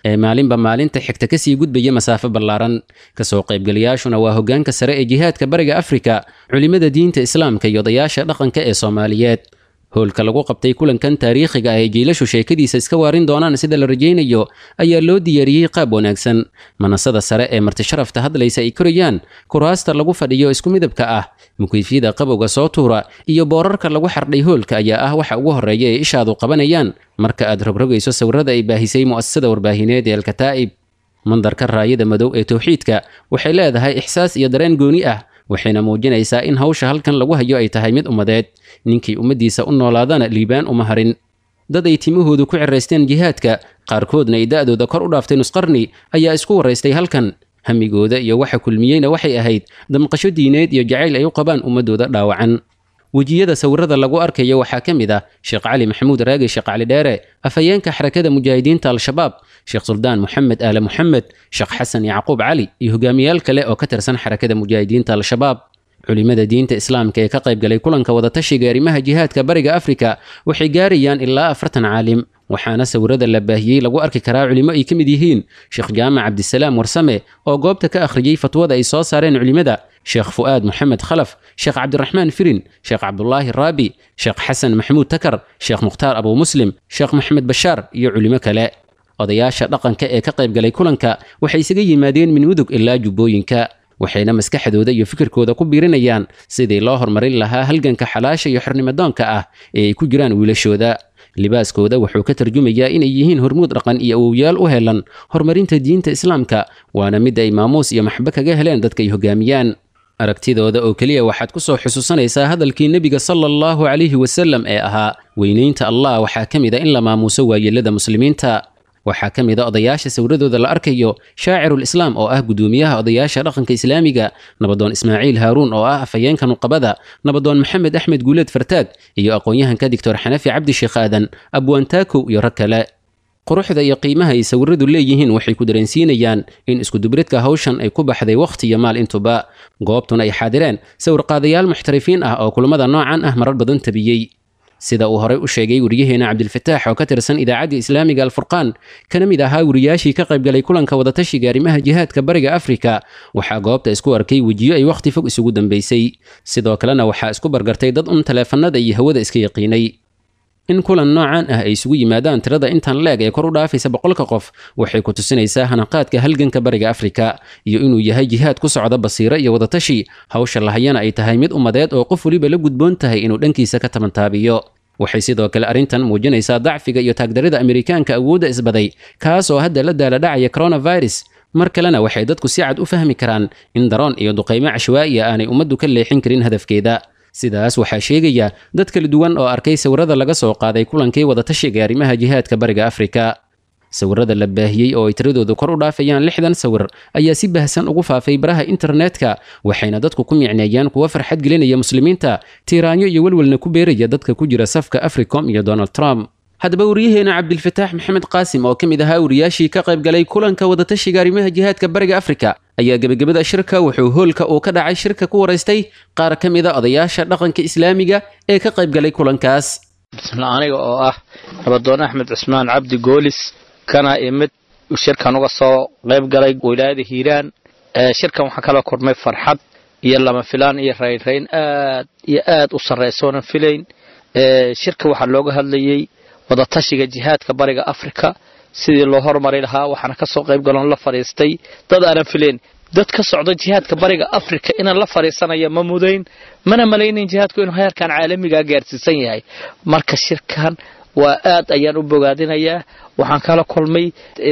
ee maalinba maalinta xigta kasii gudbaya masaafo ballaaran kasoo qaybgalayaashuna waa hoggaanka sare ee jihaadka bariga afrika culimmada diinta islaamka iyo odayaasha dhaqanka ee soomaaliyeed howlka lagu qabtay kulankan taariikhiga ah ee jiilashu sheekadiisa iska waarin doonaan sida la rajaynayo ayaa loo diyaariyey qaab wanaagsan manasada sare ee martisharafta hadlaysa ay korayaan kuraasta lagu fadhiyo isku midabka ah mukeyfyada qabowga soo tuura iyo boorarka lagu xardhay hoolka ayaa ah waxa ugu horreeya ee ishaadu qabanayaan marka aad rogrogayso sawirada ay baahisay mu'asasada warbaahineed ee alkataa'ib mandarka raayada madow ee towxiidka waxay leedahay ixsaas iyo dareen gooni ah waxayna muujinaysaa in hawsha halkan lagu hayo ay tahay mid ummadeed ninkii ummaddiisa u noolaadana liibaan uma harin dad ay timahoodu ku ciraysteen jihaadka qaarkoodna ay da'dooda kor u dhaaftay nusqarni ayaa isku waraystay halkan hamigooda iyo waxa kulmiyeyna waxay ahayd damqasho diineed iyo jacayl ay u qabaan ummadooda dhaawacan wejiyada sawirada lagu arkayo waxaa ka mid ah sheekh cali maxamuud raagi sheekh cali dheere afhayeenka xarakada mujaahidiinta al-shabaab sheekh suldaan moxamed aale moxamed sheekh xasan yacquub cali iyo hogaamiyaal kale oo ka tirsan xarakada mujaahidiinta al-shabaab culimada diinta islaamka ee ka qaybgalay kulanka wadatashiga arrimaha jihaadka bariga afrika waxay gaarayaan ilaa afartan caalim waxaana sawirada la baahiyey lagu arki karaa culimo ay ka mid yihiin sheekh jaamac cabdisalaam warsame oo goobta ka akhriyey fatwada ay soo saareen culimada sheekh fu'aad moxamed khalaf sheekh cabdiraxmaan firin sheekh cabdulaahi raabi sheekh xasan maxamuud takar sheekh mukhtaar abuu muslim sheekh maxamed bashaar iyo culimo kale odayaasha dhaqanka ee ka qaybgalay kulanka waxay isaga yimaadeen min mudug ilaa jubbooyinka waxayna maskaxdooda iyo fikirkooda ku biirinayaan sidii loo horumarin lahaa halganka xalaasha iyo xornimadoonka ah ee ay ku jiraan wiilashooda libaaskooda wuxuu ka tarjumayaa inay yihiin hormuud dhaqan iyo awowyaal u helan horumarinta diinta islaamka waana mid ay maamuus iyo maxbo kaga heleen dadka ay hogaamiyaan aragtidooda oo keliya waxaad ku soo xusuusanaysaa hadalkii nebiga sala allahu calayhi wasalam ee ahaa weynaynta allah waxaa ka mid a in la maamuuso waayeelada muslimiinta waxaa ka mid a odayaasha sawradooda la arkayo shaacirul islaam oo ah gudoomiyaha odayaasha dhaqanka islaamiga nabadoon ismaaciil haaruun oo ah afhayeenka nuqabada nabadoon maxamed axmed guuleed fartaag iyo aqoon-yahanka doctor xanafi cabdi sheekh aadan abwaantaakow iyo rag kale quruxda iyo qiimaha ay sawiradu leeyihiin waxay ku dareensiinayaan in iskudubridka hawshan ay ku baxday wakhti iyo maal intuba goobtuna ay xaadireen sawirqaadayaal muxtarifiin ah oo kulamada noocan ah marar badan tabiyey sida uu horey u sheegay weriyaheena cabdilfataax oo ka tirsan idaacaddii islaamiga alfurqaan kana mid ahaa weriyaashii ka qaybgalay kulanka wadatashiga arrimaha jihaadka bariga afrika waxaa goobta isku arkay wejiyo ay wakhti fog isugu dambaysay sidoo kalena waxaa isku bargartay dad un taleefanada iyo hawada iska yaqiinay in kulan noocan ah ay isugu yimaadaan tirada intan leeg ee kor u dhaafaysa boqolka qof waxay ku tusinaysaa hanaqaadka halganka bariga afrika iyo inuu yahay jihaad ku socda basiiro iyo wadatashi hawsha lahayana ay tahay mid ummadeed oo qof weliba la gudboon tahay inuu dhankiisa ka tabantaabiyo waxay sidoo kale arrintan muujinaysaa dacfiga iyo taagdarida amerikaanka awoodda isbaday kaas oo hadda la daaladhacaya coronavirus mar kalena waxay dadku si cad u fahmi karaan in daroon iyo duqaymo cashwaa'iya aanay ummaddu ka leexin karin hadafkeeda sidaas waxaa sheegaya dad kala duwan oo arkay sawirada laga soo qaaday kulankii wadatashiga arrimaha jihaadka bariga afrika sawirada la baahiyey oo ay tiradoodu kor u dhaafayaan lixdan sawir ayaa si bahsan ugu faafay baraha internetka waxayna dadku ku micneeyaan kuwa farxad gelinaya muslimiinta tiiraanyo iyo welwelna ku beeraya dadka ku jira safka africom iyo donald trump haddaba wariyaheena cabdilfataax maxamed qaasim oo ka mid ahaa wariyaashii ka qaybgalay kulanka wadatashiga arrimaha jihaadka bariga afrika ayaa gebagabada shirka wuxuu hoolka uu ka dhacay shirka ku waraystay qaar ka mid a odayaasha dhaqanka islaamiga ee ka qaybgalay kulankaas bismillah aniga oo ah nabadoon axmed cusmaan cabdi goolis kana imid shirkan uga soo qayb galay wilaayada hiiraan shirkan waxaa kala kulmay farxad iyo lama filaan iyo raynrayn aad iyo aad u sarraysoonan filayn shirka waxaa looga hadlayey wadatashiga jihaadka bariga afrika sidii loo hormari lahaa waxaana ka soo qayb galoon la fadhiistay dad aanan filayn dad ka socda jihaadka bariga afrika inaan la fadhiisanaya ma mudayn mana malaynayn jihaadku inuu heerkan caalamigaa gaarsiisan yahay marka shirkan waa aad ayaan u bogaadinayaa waxaan kala kulmay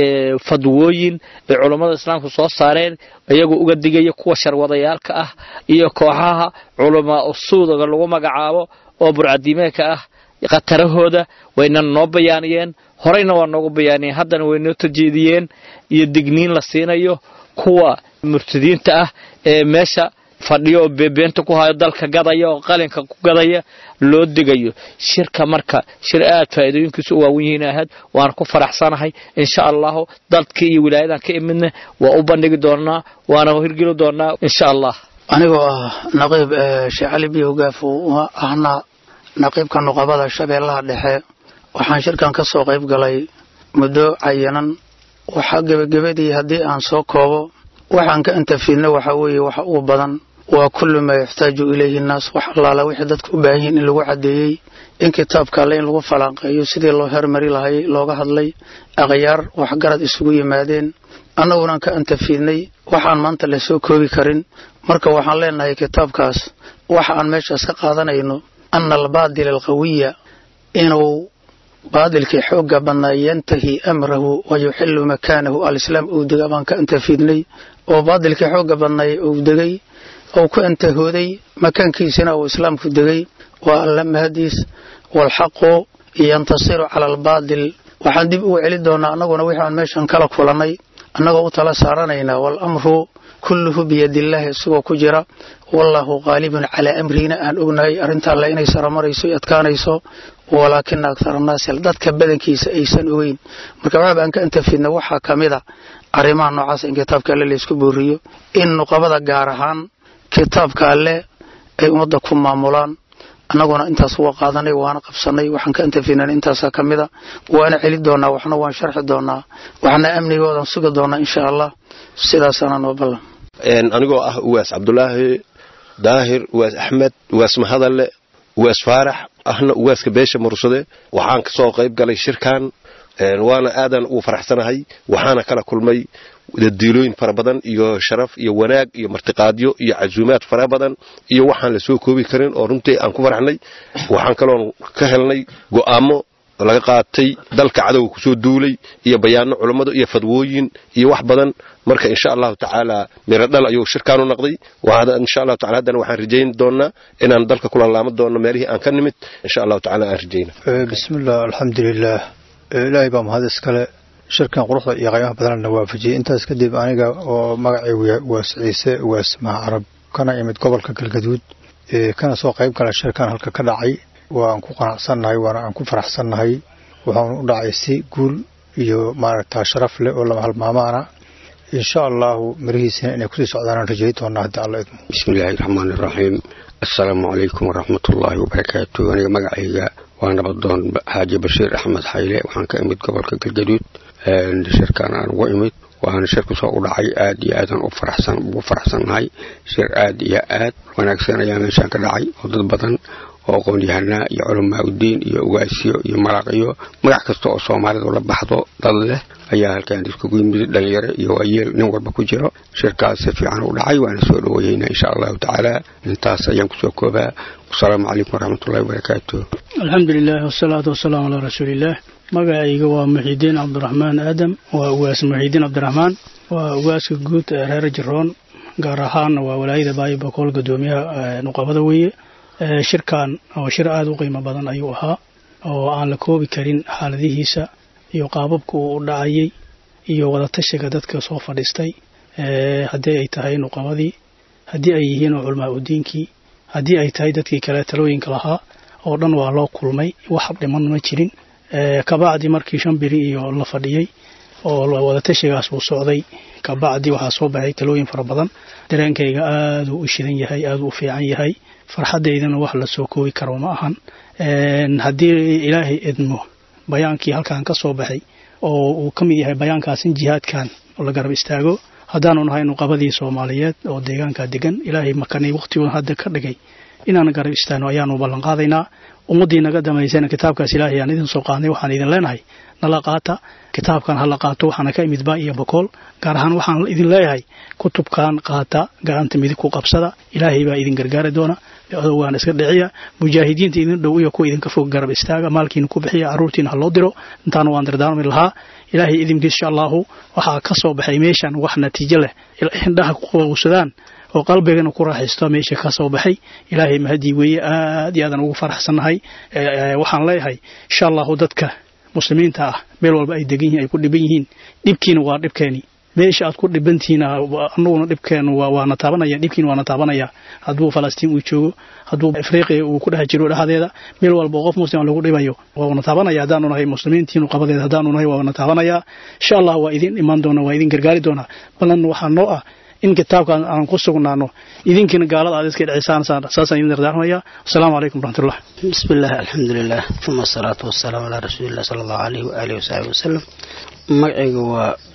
fadwooyin ay culummada islaamku soo saareen iyagoo uga digaya kuwa sharwadayaalka ah iyo kooxaha culamaa usuudaga lagu magacaabo oo burcadiimeedka ah khatarahooda wayna noo bayaaniyeen horeyna waa noogu bayaaniyeen haddana way noo tajeediyeen iyo digniin la siinayo kuwa murtadiinta ah ee meesha fadhiyo oo beebeenta ku hayo dalka gadaya oo qalinka ku gadaya loo digayo shirka marka shir aad faa'iidooyinkiisu u waawan yihiin ahayd waana ku faraxsanahay insha allahu dadkii iyo wilaayadan ka imidna waa u bandhigi doonaa waana hirgeli doonaa insha allah anigoo ah naqiib sheekh cali biyo gaaf ahna naqiibka nuqabada shabeellaha dhexe waxaan shirkan ka soo qayb galay muddo cayinan waxaa gebagabadii haddii aan soo koobo waxaan ka intafidna waxaa weeye waxa ugu badan waa kullu maa yaxtaaju ilayhi nnaas wax allaala wixii dadka u baahan yihiin in lagu caddeeyey in kitaabka alle in lagu falanqeeyo sidii loo hermari lahay looga hadlay akhyaar waxgarad isugu yimaadeen annagunan ka antafidnay waxaan maanta la soo koobi karin marka waxaan leenahay kitaabkaas waxa aan meeshaas ka qaadanayno ana albaadila alqawiya inuu baadilkii xoogga badnaa yantahi amrahu wa yuxilu makaanahu alislaam uu dega baan ka antafidnay oo baadilkii xoogga badnay uu degay ou ku antahooday makaankiisina uu islaamku degay waa alla mahadiis waalxaqu yantasiru cala albaadil waxaan dib ugu celi doonaa annaguna wixii aan meeshan kala kulannay annagoo u tala saaranaynaa waalamru kulluhu biyadillaahi isagoo ku jira wallaahu qaalibun calaa amrihina aan ognahay arrinta alle inay saramarayso i adkaanayso walaakina aktar annaasi dadka badankiisa aysan ogeyn marka waxaaba aan ka antafidna waxaa ka mid a arrimaha noocaas in kitaabka alle laysku booriyo in nuqabada gaar ahaan kitaabka alle ay ummadda ku maamulaan annaguna intaas waa qaadanay waana qabsanay waxaan ka antafidnan intaasaa ka mida waana celi doonaa waxna waan sharxi doonaa waxna amnigoodan sugi doonaa insha allah sidaasaana noo ballan anigoo ah uwaas cabdulaahi daahir uwaas axmed uwaas mahadalle uwaas faarax ahna uwaaska beesha mursade waxaan kasoo qayb galay shirkan waana aadan ugu faraxsanahay waxaana kala kulmay diilooyin fara badan iyo sharaf iyo wanaag iyo martiqaadyo iyo casuumaad fara badan iyo waxaan la soo koobi karin oo runtii aan ku faraxnay waxaan kaloon ka helnay go'aamo laga qaatay dalka cadowga kusoo duulay iyo bayaano culammada iyo fadwooyin iyo wax badan marka insha allahu tacaala miro dhal ayuu shirkaanu noqday insha allahu taala haddana waxaan rajayn doonaa inaan dalka kula laama doono meelihii aan ka nimid insha allahu tacaala aan rajayna bismillah alxamdulilah ilaahay baa mahad iskale shirkan quruxda iyo qaymaha badanna waafajiyey intaas kadib aniga oo magacaygu waas ciise waas maha carab kana imid gobolka galgaduud kana soo qayb gala shirkan halka ka dhacay waan ku qanacsannahay waana aan ku faraxsannahay waxaanu u dhacay si guul iyo maaragta sharaf leh oo lama halmaamaana insha allahu mirihiisina inay kusii socdaanaan rajay doonaa hadda alla idmo bismillaahi raxmaani raxiim assalaamu calaykum waraxmatullaahi wabarakaatu aniga magacayga waa nabadoon xaaji bashiir axmed xayle waxaan ka imid gobolka galgaduud shirkan aan uga imid waana shirka soo u dhacay aad iyo aadan ugu faraxsannahay shir aad iyo aad wanaagsan ayaa meeshaan ka dhacay oo dad badan oo aqoon-yahanaa iyo culamaa udiin iyo ugaasyo iyo maraaqiyo magac kasta oo soomaalidu la baxdo dad leh ayaa halkaan iskugu yimid dhalinyaro iyo waayeel nin walba ku jiro shirkaas si fiican u dhacay waana soo dhaweeyeynaa insha allahu tacaala intaas ayaan kusoo koobaa wasalaamu calaykum waraxmatullahi wabarakaatu alxamdulilah wasalaatu wasalaamu calaa rasuuliillaah magacayga waa muxiidiin cabdiraxmaan aadam waa ugaas muxiidiin cabdiraxmaan waa ugaaska guud ee reer jiroon gaar ahaanna waa walaayada baayo bokool gudoomiyaha nuqabada weeye shirkan oo shir aada u qiimo badan ayuu ahaa oo aan la koobi karin xaaladihiisa iyo qaababka uu u dhacayay iyo wadatashiga dadka soo fadhiistay haddii ay tahay nuqabadii haddii ay yihiin culamaa udiinkii haddii ay tahay dadkii kale talooyinka lahaa oo dhan waa loo kulmay wax dhiman ma jirin kabacdi markii shan biri iyo la fadhiyey oo wadatashigaas uu socday kabacdi waxaa soo baxay talooyin fara badan dareenkayga aaduu u shidan yahay aaduu u fiican yahay farxaddaydana wax la soo koobi karo ma ahan haddii ilaahay idmo bayaankii halkan ka soo baxay oo uu ka mid yahay bayaankaas in jihaadkan la garab istaago haddaanu nahay nuqabadii soomaaliyeed oo deegaanka degan ilaahay makanay wakhtigooda hadda ka dhigay inaan garab istaagno ayaanu ballan qaadaynaa ummaddii naga damaysana kitaabkaas ilaahay aan idin soo qaadnay waxaan idin leenahay nala qaata kitaabkan hala qaato waxaana ka imid baa iyo bokool gaar ahaan waxaan idin leeyahay kutubkan qaata gacanta midig ku qabsada ilaahay baa idin gargaari doona adowgaan iska dhiciya mujaahidiinta idin dhow iyo kuwa idinka fog garab istaaga maalkiina ku bixiya carruurtiina ha loo diro intaana waan dardaarmi lahaa ilaahay idinkiis insha allahu waxaa ka soo baxay meeshan wax natiijo leh indhaha ku qabowsadaan oo qalbigana ku raaxaysto meesha ka soo baxay ilaahay mahadii weeye aad iyo aadan ugu faraxsannahay waxaan leeyahay insha allahu dadka muslimiinta ah meel walba ay degan yihiin ay ku dhiban yihiin dhibkiina waa dhibkeeni meesha aad ku dhibantihiin anuguna dhibkeenu waana taabanaya dhibkiina waana taabanaya hadduu falastiin uu joogo hadduu afriqiya uu ku dhex jiro dhexdeeda meel walba qof muslim lagu dhibayo waana taabanaya haddaanu nahay muslimiintiinu qabadeeda haddaanu nahay waana taabanaya insha allah waa idin imaan doona waa idin gargaari doonaa balan waxaa noo ah in kitaabkan aan ku sugnaano idinkiina gaalada aad iska dhicisaan saasaan idin dardaarmaya wasalaamu calaykum waraxmatullah bismi illah alxamdulilah uma asalaatu wasalaamu calaa rasuulilah sala allahu alayhi waaalihi wasaxbi wasalam magacayga waa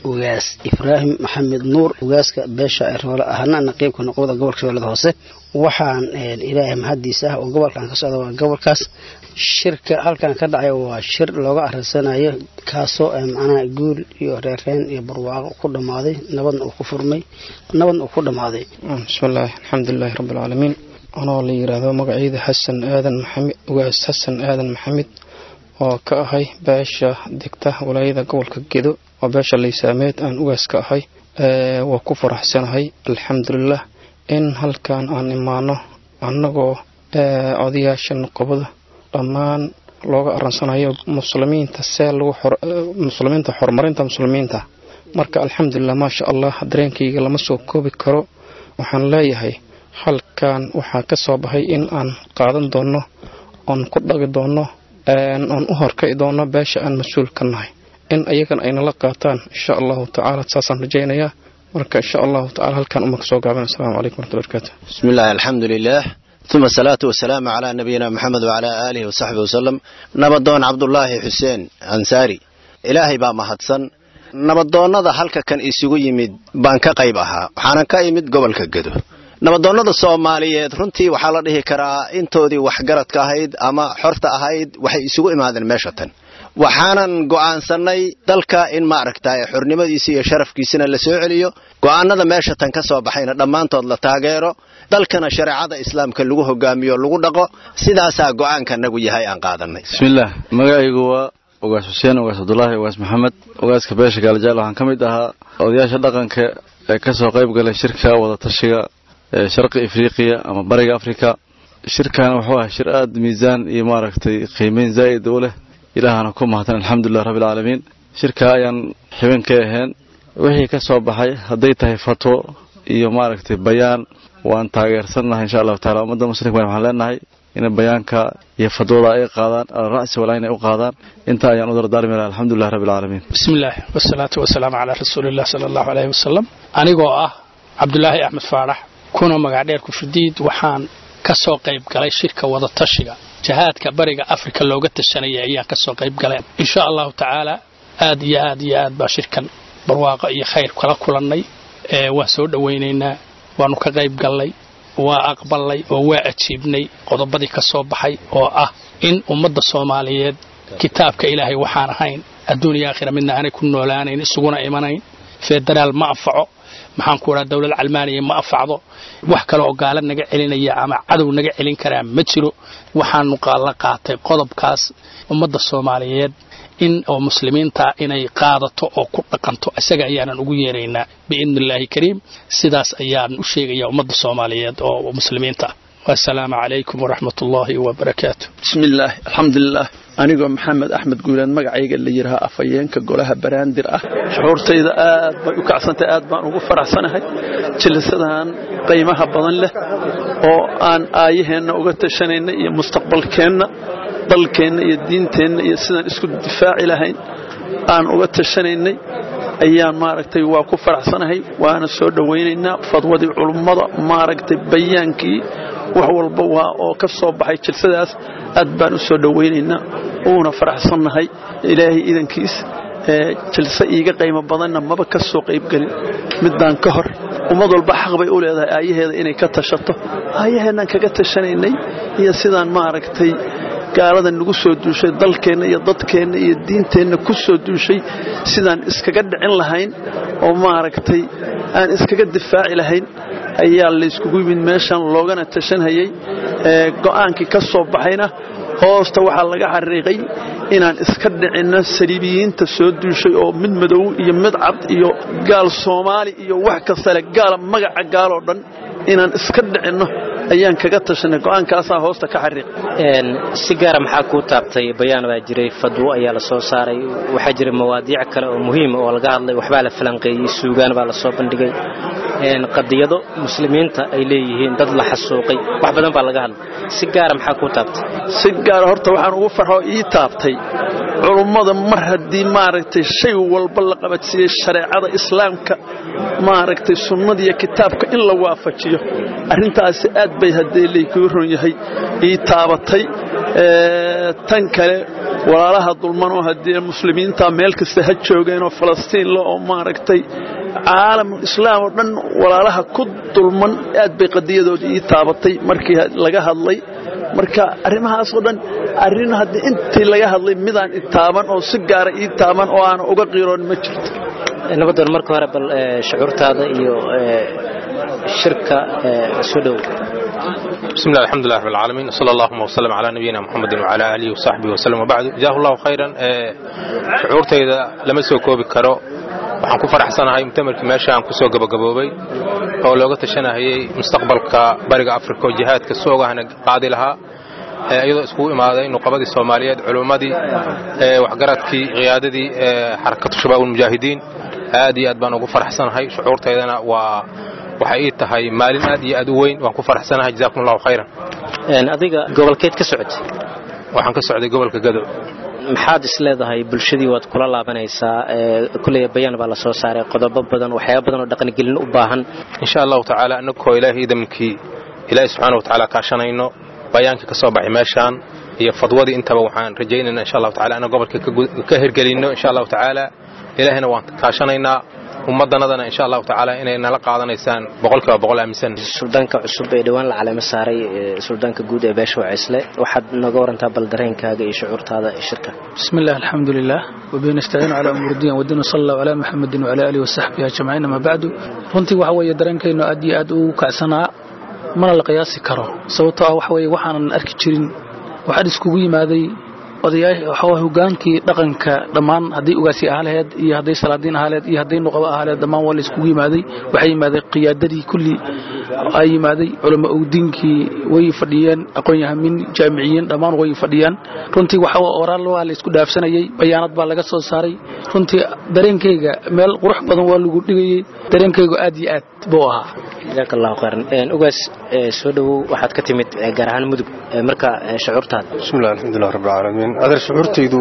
ugaas ibraahim maxamed nuur ugaaska beesha eroole ahna naqiibka noqoda gobolka shabeellada hoose waxaan ilaahay mahadiisa ah oo gobolkan ka socda waa gobolkaas shirka halkan ka dhacay waa shir looga arinsanayo kaasoo macnaha guul iyo reereen iyo barwaaqo ku dhammaaday nabadna uu ku furmay nabadna uu ku dhammaaday bismillaahi alxamdulilaahi rabbilcaalamiin anoo la yidhaahdo magacayda xasan aadan maxamed ugaas xasan aadan maxamed oo ka ahay beesha degta walaayada gobolka gedo oo beesha laysaameed aan ugaas ka ahay waa ku faraxsanahay alxamdulilah in halkan aan imaano annagoo odayaasha noqobada dhammaan looga aransanayo muslimiinta see lagu muslimiinta horumarinta muslimiinta marka alxamdulilah maasha allah dareenkayga lama soo koobi karo waxaan leeyahay halkan waxaa ka soo baxay in aan qaadan doono oon ku dhagi doono oon u horkaci doono beesha aan mas-uul ka nahay in ayagana aynala qaataan insha allahu tacaala saasaan rajaynayaa marka insha allahu tacala halkan uma kasoo gaaban assalamu calaykum warahmatullahi barakaatu بسم الله الحمد لله ثم الصلاة والسلام على نبينا محمد وعلى آله وصحبه وسلم نبضون عبد الله حسين أنساري إلهي با مهدسن nabadoonnada halka kan isugu yimid baan ka qayb ahaa waxaanan ka imid gobolka gedo nabadoonnada soomaaliyeed runtii waxaa la dhihi karaa intoodii waxgaradka ahayd ama xorta ahayd waxay isugu imaadeen meesha tan waxaanan go'aansannay dalka in maaragtay xornimadiisa iyo sharafkiisana la soo celiyo go'aanada meesha tan ka soo baxayna dhammaantood la taageero dalkana shareecada islaamka lagu hogaamiyo lagu dhaqo sidaasaa go'aankanagu yahay aan qaadanay bismillaah magacaygu waa ugaas xuseen ugaas cabdulaahi ugaas maxamed ugaaska beesha gaalajaal waxaan ka mid ahaa odayaasha dhaqanka ee ka soo qayb galay shirka wadatashiga ee sharqi afriqiya ama bariga afrika shirkan wuxuu ahaa shir aad miisaan iyo maaragtay qiimeyn zaa'id u leh ilaahana ku mahadsan alxamdulilah rabbilcaalamiin shirka ayaan xibin ka ahayn wixii ka soo baxay hadday tahay fatwo iyo maaragtay bayaan waan taageersannahay insha allahu taala ummadda muslimka waxaan leenahay inay bayaanka iyo fadwada ay qaadaan alra'si walaa inay u qaadaan inta ayaan u dardaarmi laha alxamdulilah rabbilcaalamiin bismillaah wasalaatu wasalaamu calaa rasuuliillah sala allahu caleyhi wasalam anigoo ah cabdulaahi axmed faarax kuna magacdheer kufridiid waxaan ka soo qayb galay shirka wadatashiga jihaadka bariga afrika looga tashanaya ayaan ka soo qayb galay insha allahu tacaala aad iyo aad iyo aad baa shirkan barwaaqo iyo khayr kala kulannay waan soo dhowaynaynaa waanu ka qayb gallay waa aqbalnay oo waa ajiibnay qodobadii ka soo baxay oo ah in ummadda soomaaliyeed kitaabka ilaahay waxaan ahayn adduuniya aakhira midna aanay ku noolaanayn isuguna imanayn federaal ma anfaco maxaan ku idhaha dowlad calmaaniya ma anfacdo wax kale oo gaala naga celinaya ama cadow naga celin karaa ma jiro waxaanu la qaatay qodobkaas ummadda soomaaliyeed in oo muslimiinta inay qaadato oo ku dhaqanto isaga ayaanan ugu yeeraynaa biidni illaahi kariim sidaas ayaan u sheegayaa ummadda soomaaliyeed oo muslimiinta ah wasalaamu calaykum waraxmat ullaahi wabarakaatu bismillaah alxamdulilah anigoo maxamed axmed guuleed magacayga la yidhaha afhayeenka golaha baraandir ah shucuurtayda aad bay u kacsantahay aad baan ugu faraxsanahay jilisadan qiimaha badan leh oo aan aayaheenna uga tashanayna iyo mustaqbalkeenna dalkeenna iyo diinteenna iyo sidaan isku difaaci lahayn aan uga tashanaynay ayaan maaragtay waa ku faraxsanahay waana soo dhowaynaynaa fadwadii culummada maaragtay bayaankii wax walba waa oo ka soo baxay jilsadaas aad baan u soo dhowaynaynaa uuna faraxsannahay ilaahay idankiis jilse iiga qaymo badanna maba ka soo qaybgelin midaan ka hor ummad walba xaq bay u leedahay aayaheeda inay ka tashato aayaheennaan kaga tashanaynay iyo sidaan maaragtay gaalada nagu soo duushay dalkeenna iyo dadkeenna iyo diinteenna ku soo duushay sidaan iskaga dhicin lahayn oo maaragtay aan iskaga difaaci lahayn ayaa layskugu yimid meeshan loogana tashanhayay go'aankii ka soo baxayna hoosta waxaa laga xariiqay inaan iska dhicinno saliibiyiinta soo duushay oo mid madow iyo mid cad iyo gaal soomaali iyo wax kastale gaala magaca gaaloo dhan inaan iska dhicinno ayaan kaga tashanay go'aankaasaa hoosta ka xariiq si gaara maxaa kuu taabtay bayaan baa jiray fadwo ayaa la soo saaray waxaa jiray mawaadiic kale oo muhiima oo laga hadlay waxbaa la falanqeeyey suugaan baa la soo bandhigay qadiyado muslimiinta ay leeyihiin dad la xasuuqay wax badan baa laga hadlay si gaara maxaa kuu taabtay si gaara horta waxaan ugu farxo ii taabtay culummada mar haddii maaragtay shay walba la qabadsiiyey shareecada islaamka maaragtay sunnada iyo kitaabka in la waafajiyo arrintaasi aad bay haddee laykuu ron yahay ii taabatay tan kale walaalaha dulman oo haddii muslimiinta meel kasta ha joogeenoo falastiin la oo maaragtay caalamul islaam oo dhan walaalaha ku dulman aad bay qadiyadoodii ii taabatay markii laga hadlay marka arrimahaasoo dhan arrin haddii intii laga hadlay midaan i taaban oo si gaara ii taaban oo aana uga qiiroon ma jirto nabadoon marka hore bal shucuurtaada iyo shirka soo dhow بسم الله الحمد لله رب العالمين صلى الله وسلم على نبينا محمد وعلى آله وصحبه وسلم وبعد جزاه الله خيرا شعورتayda lama soo koobi karo waxaan ku faraxsanahay mutamarkii meesha aan kusoo gabagaboobay oo looga tashanahayay mustaqbalka bariga afrika oo jihaadka soogahana qaadi lahaa iyadoo iskugu imaaday nuqabadii soomaaliyeed culummadii waxgaradkii qiyaadadii xarakatu shabaab ulmujaahidiin aad iyo aad baan ugu faraxsanahay shucuurtaydana waa waxay ii tahay maalin aad iyo aad u weyn waan ku faraxsanahay jazakum allahu khayran adiga gobolkeed ka socotay waxaan ka socday gobolka gado maxaad is leedahay bulshadii waad kula laabanaysaa kulley bayaan baa la soo saaray qodobo badan waxyaaba badan oo dhaqangelin u baahan insha allahu tacaala annagoo ilaahay idamkii ilaahay subxaana watacaala kaashanayno bayaankii ka soo baxay meeshaan iyo fadwadii intaba waxaan rajaynaynaa insha allahu tacala inaan gobolka ka hirgelinno insha allahu tacaala ilaahayna waan kaashanaynaa ummaddanadana insha allahu tacaala inay nala qaadanaysaan boqolkiiba boqol aaminsan suldaanka cusub ee dhowaan la caleemo saaray suldaanka guud ee beesha wacisle waxaad nooga warantaa bal dareenkaaga iyo shucuurtaada shirka بسم الله الحمد لله وبه نستعين على أمور الدين والدين صلى الله على محمد وعلى آله وصحبه أجمعين ما بعد runtii waxa weeye dareenkaynu aad iyo aad u kacsanaa mana la qiyaasi karo sababtoo ah waxa weeye waxaanan arki jirin waxaan iskugu yimaaday odayaa hogaankii dhaqanka dhammaan hadday ugaasi ahaa laheed iyo hadday salaadiin ahaa laheed iyo hadday nuqabo ahaa laheed dhammaan waa la iskugu yimaaday waxay yimaaday qiyaadadii kulli ay yimaaday culamo owdiinkii way fadhiyeen aqoon-yahamin jaamiciyiin dhammaan way fadhiyaan runtii waxa oraal waa la isku dhaafsanayay bayaanad baa laga soo saaray runtii dareenkayga meel qurux badan waa lagu dhigayay dareenkaygu aad iyo aad buu ahaa jazaaka allahu khayran ugaas soo dhowow waxaad ka timid gaar ahaan mudug marka shucuurtaada بسم الله الحمد لله رب العالمين أدر شعورتيدو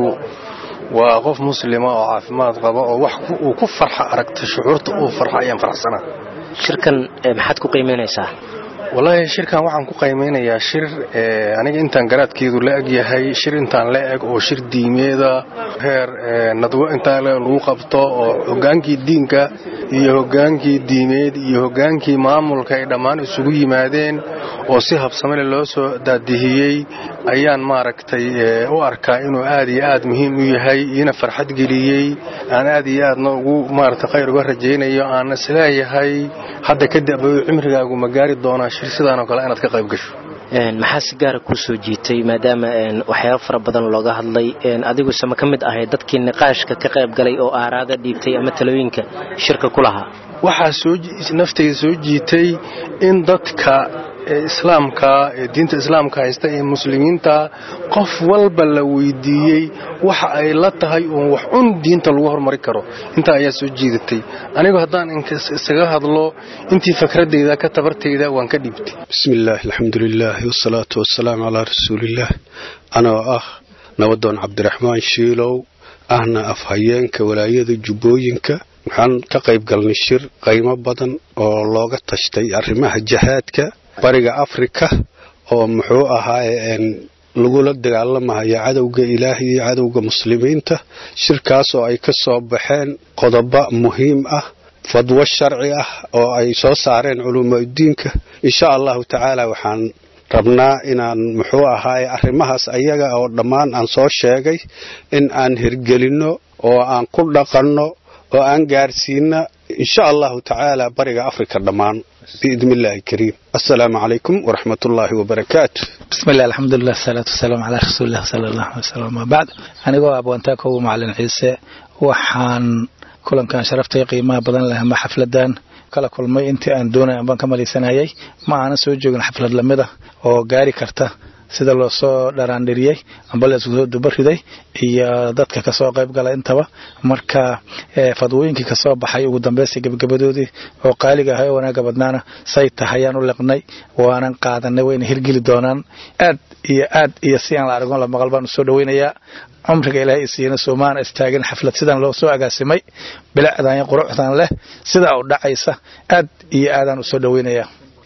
waa qof muslima oo caafimaad qaba oo wax uu ku farxa aragta shucuurta uu farxa ayaan faraxsanaa shirkan maxaad ku qiimeynaysaa wallaahi shirkan waxaan ku qiimeynayaa shir aniga intaan garaadkeedu la eg yahay shir intaan la eg oo shir diimeeda heer nadwo intaa lagu qabto oo hogaankii diinka iyo hogaankii diimeed iyo hogaankii maamulka ay dhammaan isugu yimaadeen oo si habsamele loo soo daadihiyey ayaan maaragtay u arkaa inuu aad iyo aad muhiim u yahay iina farxad geliyey aan aad iyo aadna ugu maaragtay khayr uga rajaynayo aan isleeyahay hadda kadib cimrigaagu ma gaari doonaa shir sidaanoo kale inaad ka qayb gasho maxaa si gaara kuu soo jiitay maadaama waxyaabo fara badan looga hadlay adiguse ma ka mid ahay dadkii niqaashka ka qayb galay oo aaraada dhiibtay ama talooyinka shirka ku lahaa waxaa naftayda soo jiitay in dadka islaamka ee diinta islaamka haysta ee muslimiinta qof walba la weydiiyey waxa ay la tahay uun wax un diinta lagu hormari karo intaa ayaa soo jiidatay anigu haddaan isaga hadlo intii fakradayda ka tabartayda waan ka dhiibtay bismi illaahi alxamdulilaah wasalaatu wasalaamu calaa rasuuliillaah anoo ah nabadoon cabdiraxmaan shiilow ahna afhayeenka walaayada jubbooyinka waxaan ka qayb galnay shir qaymo badan oo looga tashtay arrimaha jihaadka bariga afrika oo muxuu ahaaye lagula dagaalamayo cadowga ilaah iyo cadowga muslimiinta shirkaasoo ay ka soo baxeen qodobo muhiim ah fadwo sharci ah oo ay soo saareen culumaadiinka insha allahu tacaala waxaan rabnaa inaan muxuu ahaaye arrimahaas ayaga oo dhammaan aan soo sheegay in aan hirgelinno oo aan ku dhaqanno oo aan gaarsiina insha allahu tacaala bariga afrika dhammaan biidni illaahi kariim assalaamu calaykum waraxmat ullaahi wabarakaatu بسم الله الحمد لله الصلاة والسلام على رسول الله صلى الله عليه وسلم ما بعد anigoo abwantaa kow macalin ciise waxaan kulankan sharaftay qiimaha badan leh ama xafladan kala kulmay intii aan doonay baan ka malaysanayay ma aanan soo joogin xaflad lamida oo gaari karta sida loo soo dharaandhiriyey amba la isku soo dubariday iyo dadka kasoo qayb gala intaba marka fadwooyinkii kasoo baxay ugu dambeysay gebagabadoodii oo qaaliga ahay oo wanaaga badnaana say tahayaan u liqnay waanan qaadanay wayna hirgeli doonaan aad iyo aad iyo si aan la argon la maqal baan usoo dhaweynayaa cumriga ilaahay isiiyana soomaana istaagin xaflad sidan loo soo agaasimay bilacdan iyo quruxdan leh sidaa u dhacaysa aad iyo aadaan usoo dhaweynayaa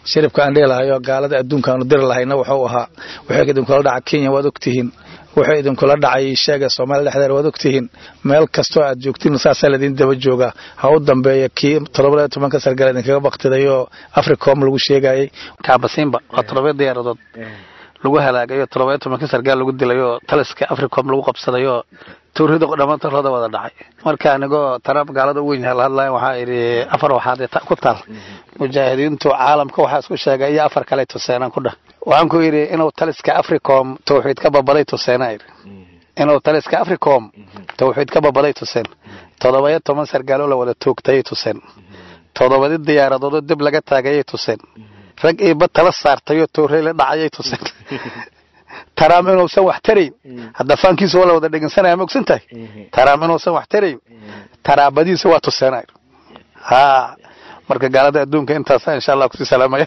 shiribka aan dhihi lahayo gaalada adduunka aanu diri lahayna wuxuu ahaa wuxuu idinkula dhaca kenya waad ogtihiin wuxuu idinkula dhacay sheega soomaaliya dhexdeeda waad ogtihiin meel kastoo aad joogtiin saasaa laydin daba joogaa ha u dambeeya kii todobada tobanka sargaal idinkaga baktidayoo africom lagu sheegayay kaabasiinba waa todoba diyaaradood lagu halaagayo todoba tobanka sargaal lagu dilayoo taliska africom lagu qabsadayoo tuurida dhammaantarooda wada dhacay marka anigoo trump gaalada u weyn la hadlaya waxaa idhi afar waxaad ku taal mujaahidiintu caalamka waxaa isku sheegay iyo afar kale tuseenaan ku dhah waxaan ku yidhi inuu taliska africom tawxiid ka babaday tuseena idhi inuu taliska africom tawxiid ka babaday tuseen todobaiyo toban sargaaloo la wada toogtayay tuseen todobadi diyaaradoodoo dib laga taagayay tuseen rag iiba tala saartayoo toorey la dhacayay tuseen taraam inuusan wax tarayn hadda faankiisa waa la wada dhegeysanaya ma ogsan tahay taraam inuusan wax tarayn taraabadiisa waa tuseenay ha marka gaalada adduunka intaasa insha allah kusii salaamaya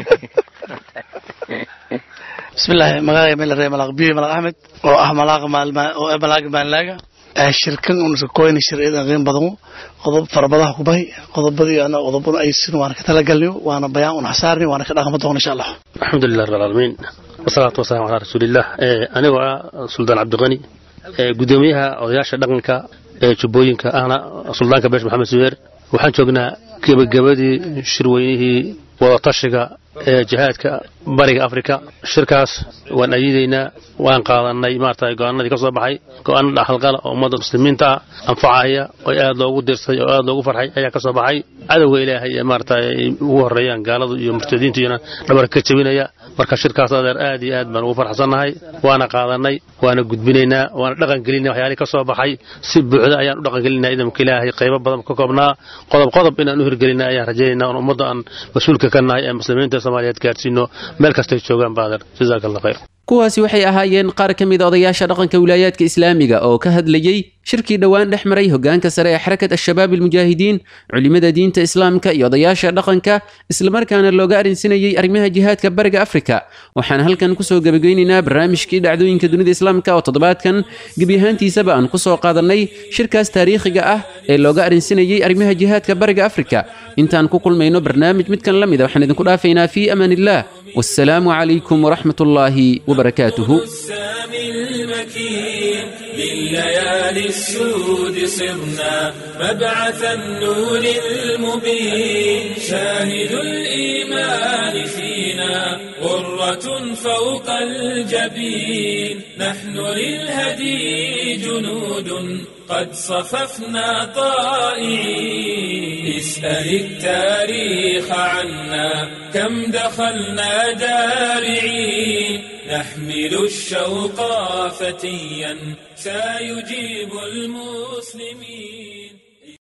bismillahi magacay melare malaq biyo malaq axmed oo ah malaaq maalma oo ah malaaq maalnaaga shirkan un koyna shirciyadan qiim badan qodob farabadaha ku bahay qodobadii ana qodobada ay sin waana ka talagalniyo waana bayaan un xasaarni waana ka dhaqmo doona insha allah alxamdulilah rabbil caalamiin wasalaatu wasalaamu calaa rasuuliillah anigoo ah suldaan cabdiqani gudoomiyaha odayaasha dhaqanka ee jubbooyinka ahna suldaanka beesh maxamed subeer waxaan joognaa gebagabadii shirweynihii wadatashiga ee jihaadka bariga afrika shirkaas waan ayidaynaa waan qaadanay maarata go-aanadii ka soo baxay go-aan dhaxalqala oo ummadda muslimiinta ah anfacaya oo aad loogu dirsay oo aad loogu farxay ayaa ka soo baxay cadowga ilaahay ee maarata ay ugu horeeyaan gaaladu iyo murtadiintu iyana dhabarka ka jebinaya marka shirkaas adeer aad iyo aad baan ugu farxsannahay waana qaadanay waana gudbinaynaa waana dhaqan gelinaa waxyaalihii ka soo baxay si buuxda ayaan u dhaqan gelinaa idamka ilaahay qaybo badan ka koobnaa qodob qodob inaan u hirgelina ayaan rajaynaynaa on ummadda aan mas-uulka ka nahay ee muslimiinta soomaaliyeed gaarsiino meel kastay joogaan baader jazaaka allah khayr kuwaasi waxay ahaayeen qaar ka mid a odayaasha dhaqanka wilaayaadka islaamiga oo ka hadlayey shirkii dhowaan dhex maray hogaanka sare ee xarakat al-shabaab almujaahidiin culimada diinta islaamka iyo odayaasha dhaqanka islamarkaana looga arrinsinayey arrimaha jihaadka bariga afrika waxaan halkan kusoo gebageynaynaa barnaamijkii dhacdooyinka dunida islaamka oo toddobaadkan gebi ahaantiisaba aan kusoo qaadannay shirkaas taariikhiga ah ee looga arrinsinayey arrimaha jihaadka bariga afrika intaan ku kulmayno barnaamij midkan la mida waxaan idinku dhaafaynaa fii amaan illah wassalaamu calaykum waraxmat ullaahi wabarakaatuhu لليالي السود صرنا مبعث النور المبين شاهد الإيمان فينا غرة فوق الجبين نحن للهدي جنود قد صففنا طائعين اسأل التاريخ عنا كم دخلنا دارعين نحمل الشوق فتيا سيجيب المسلمين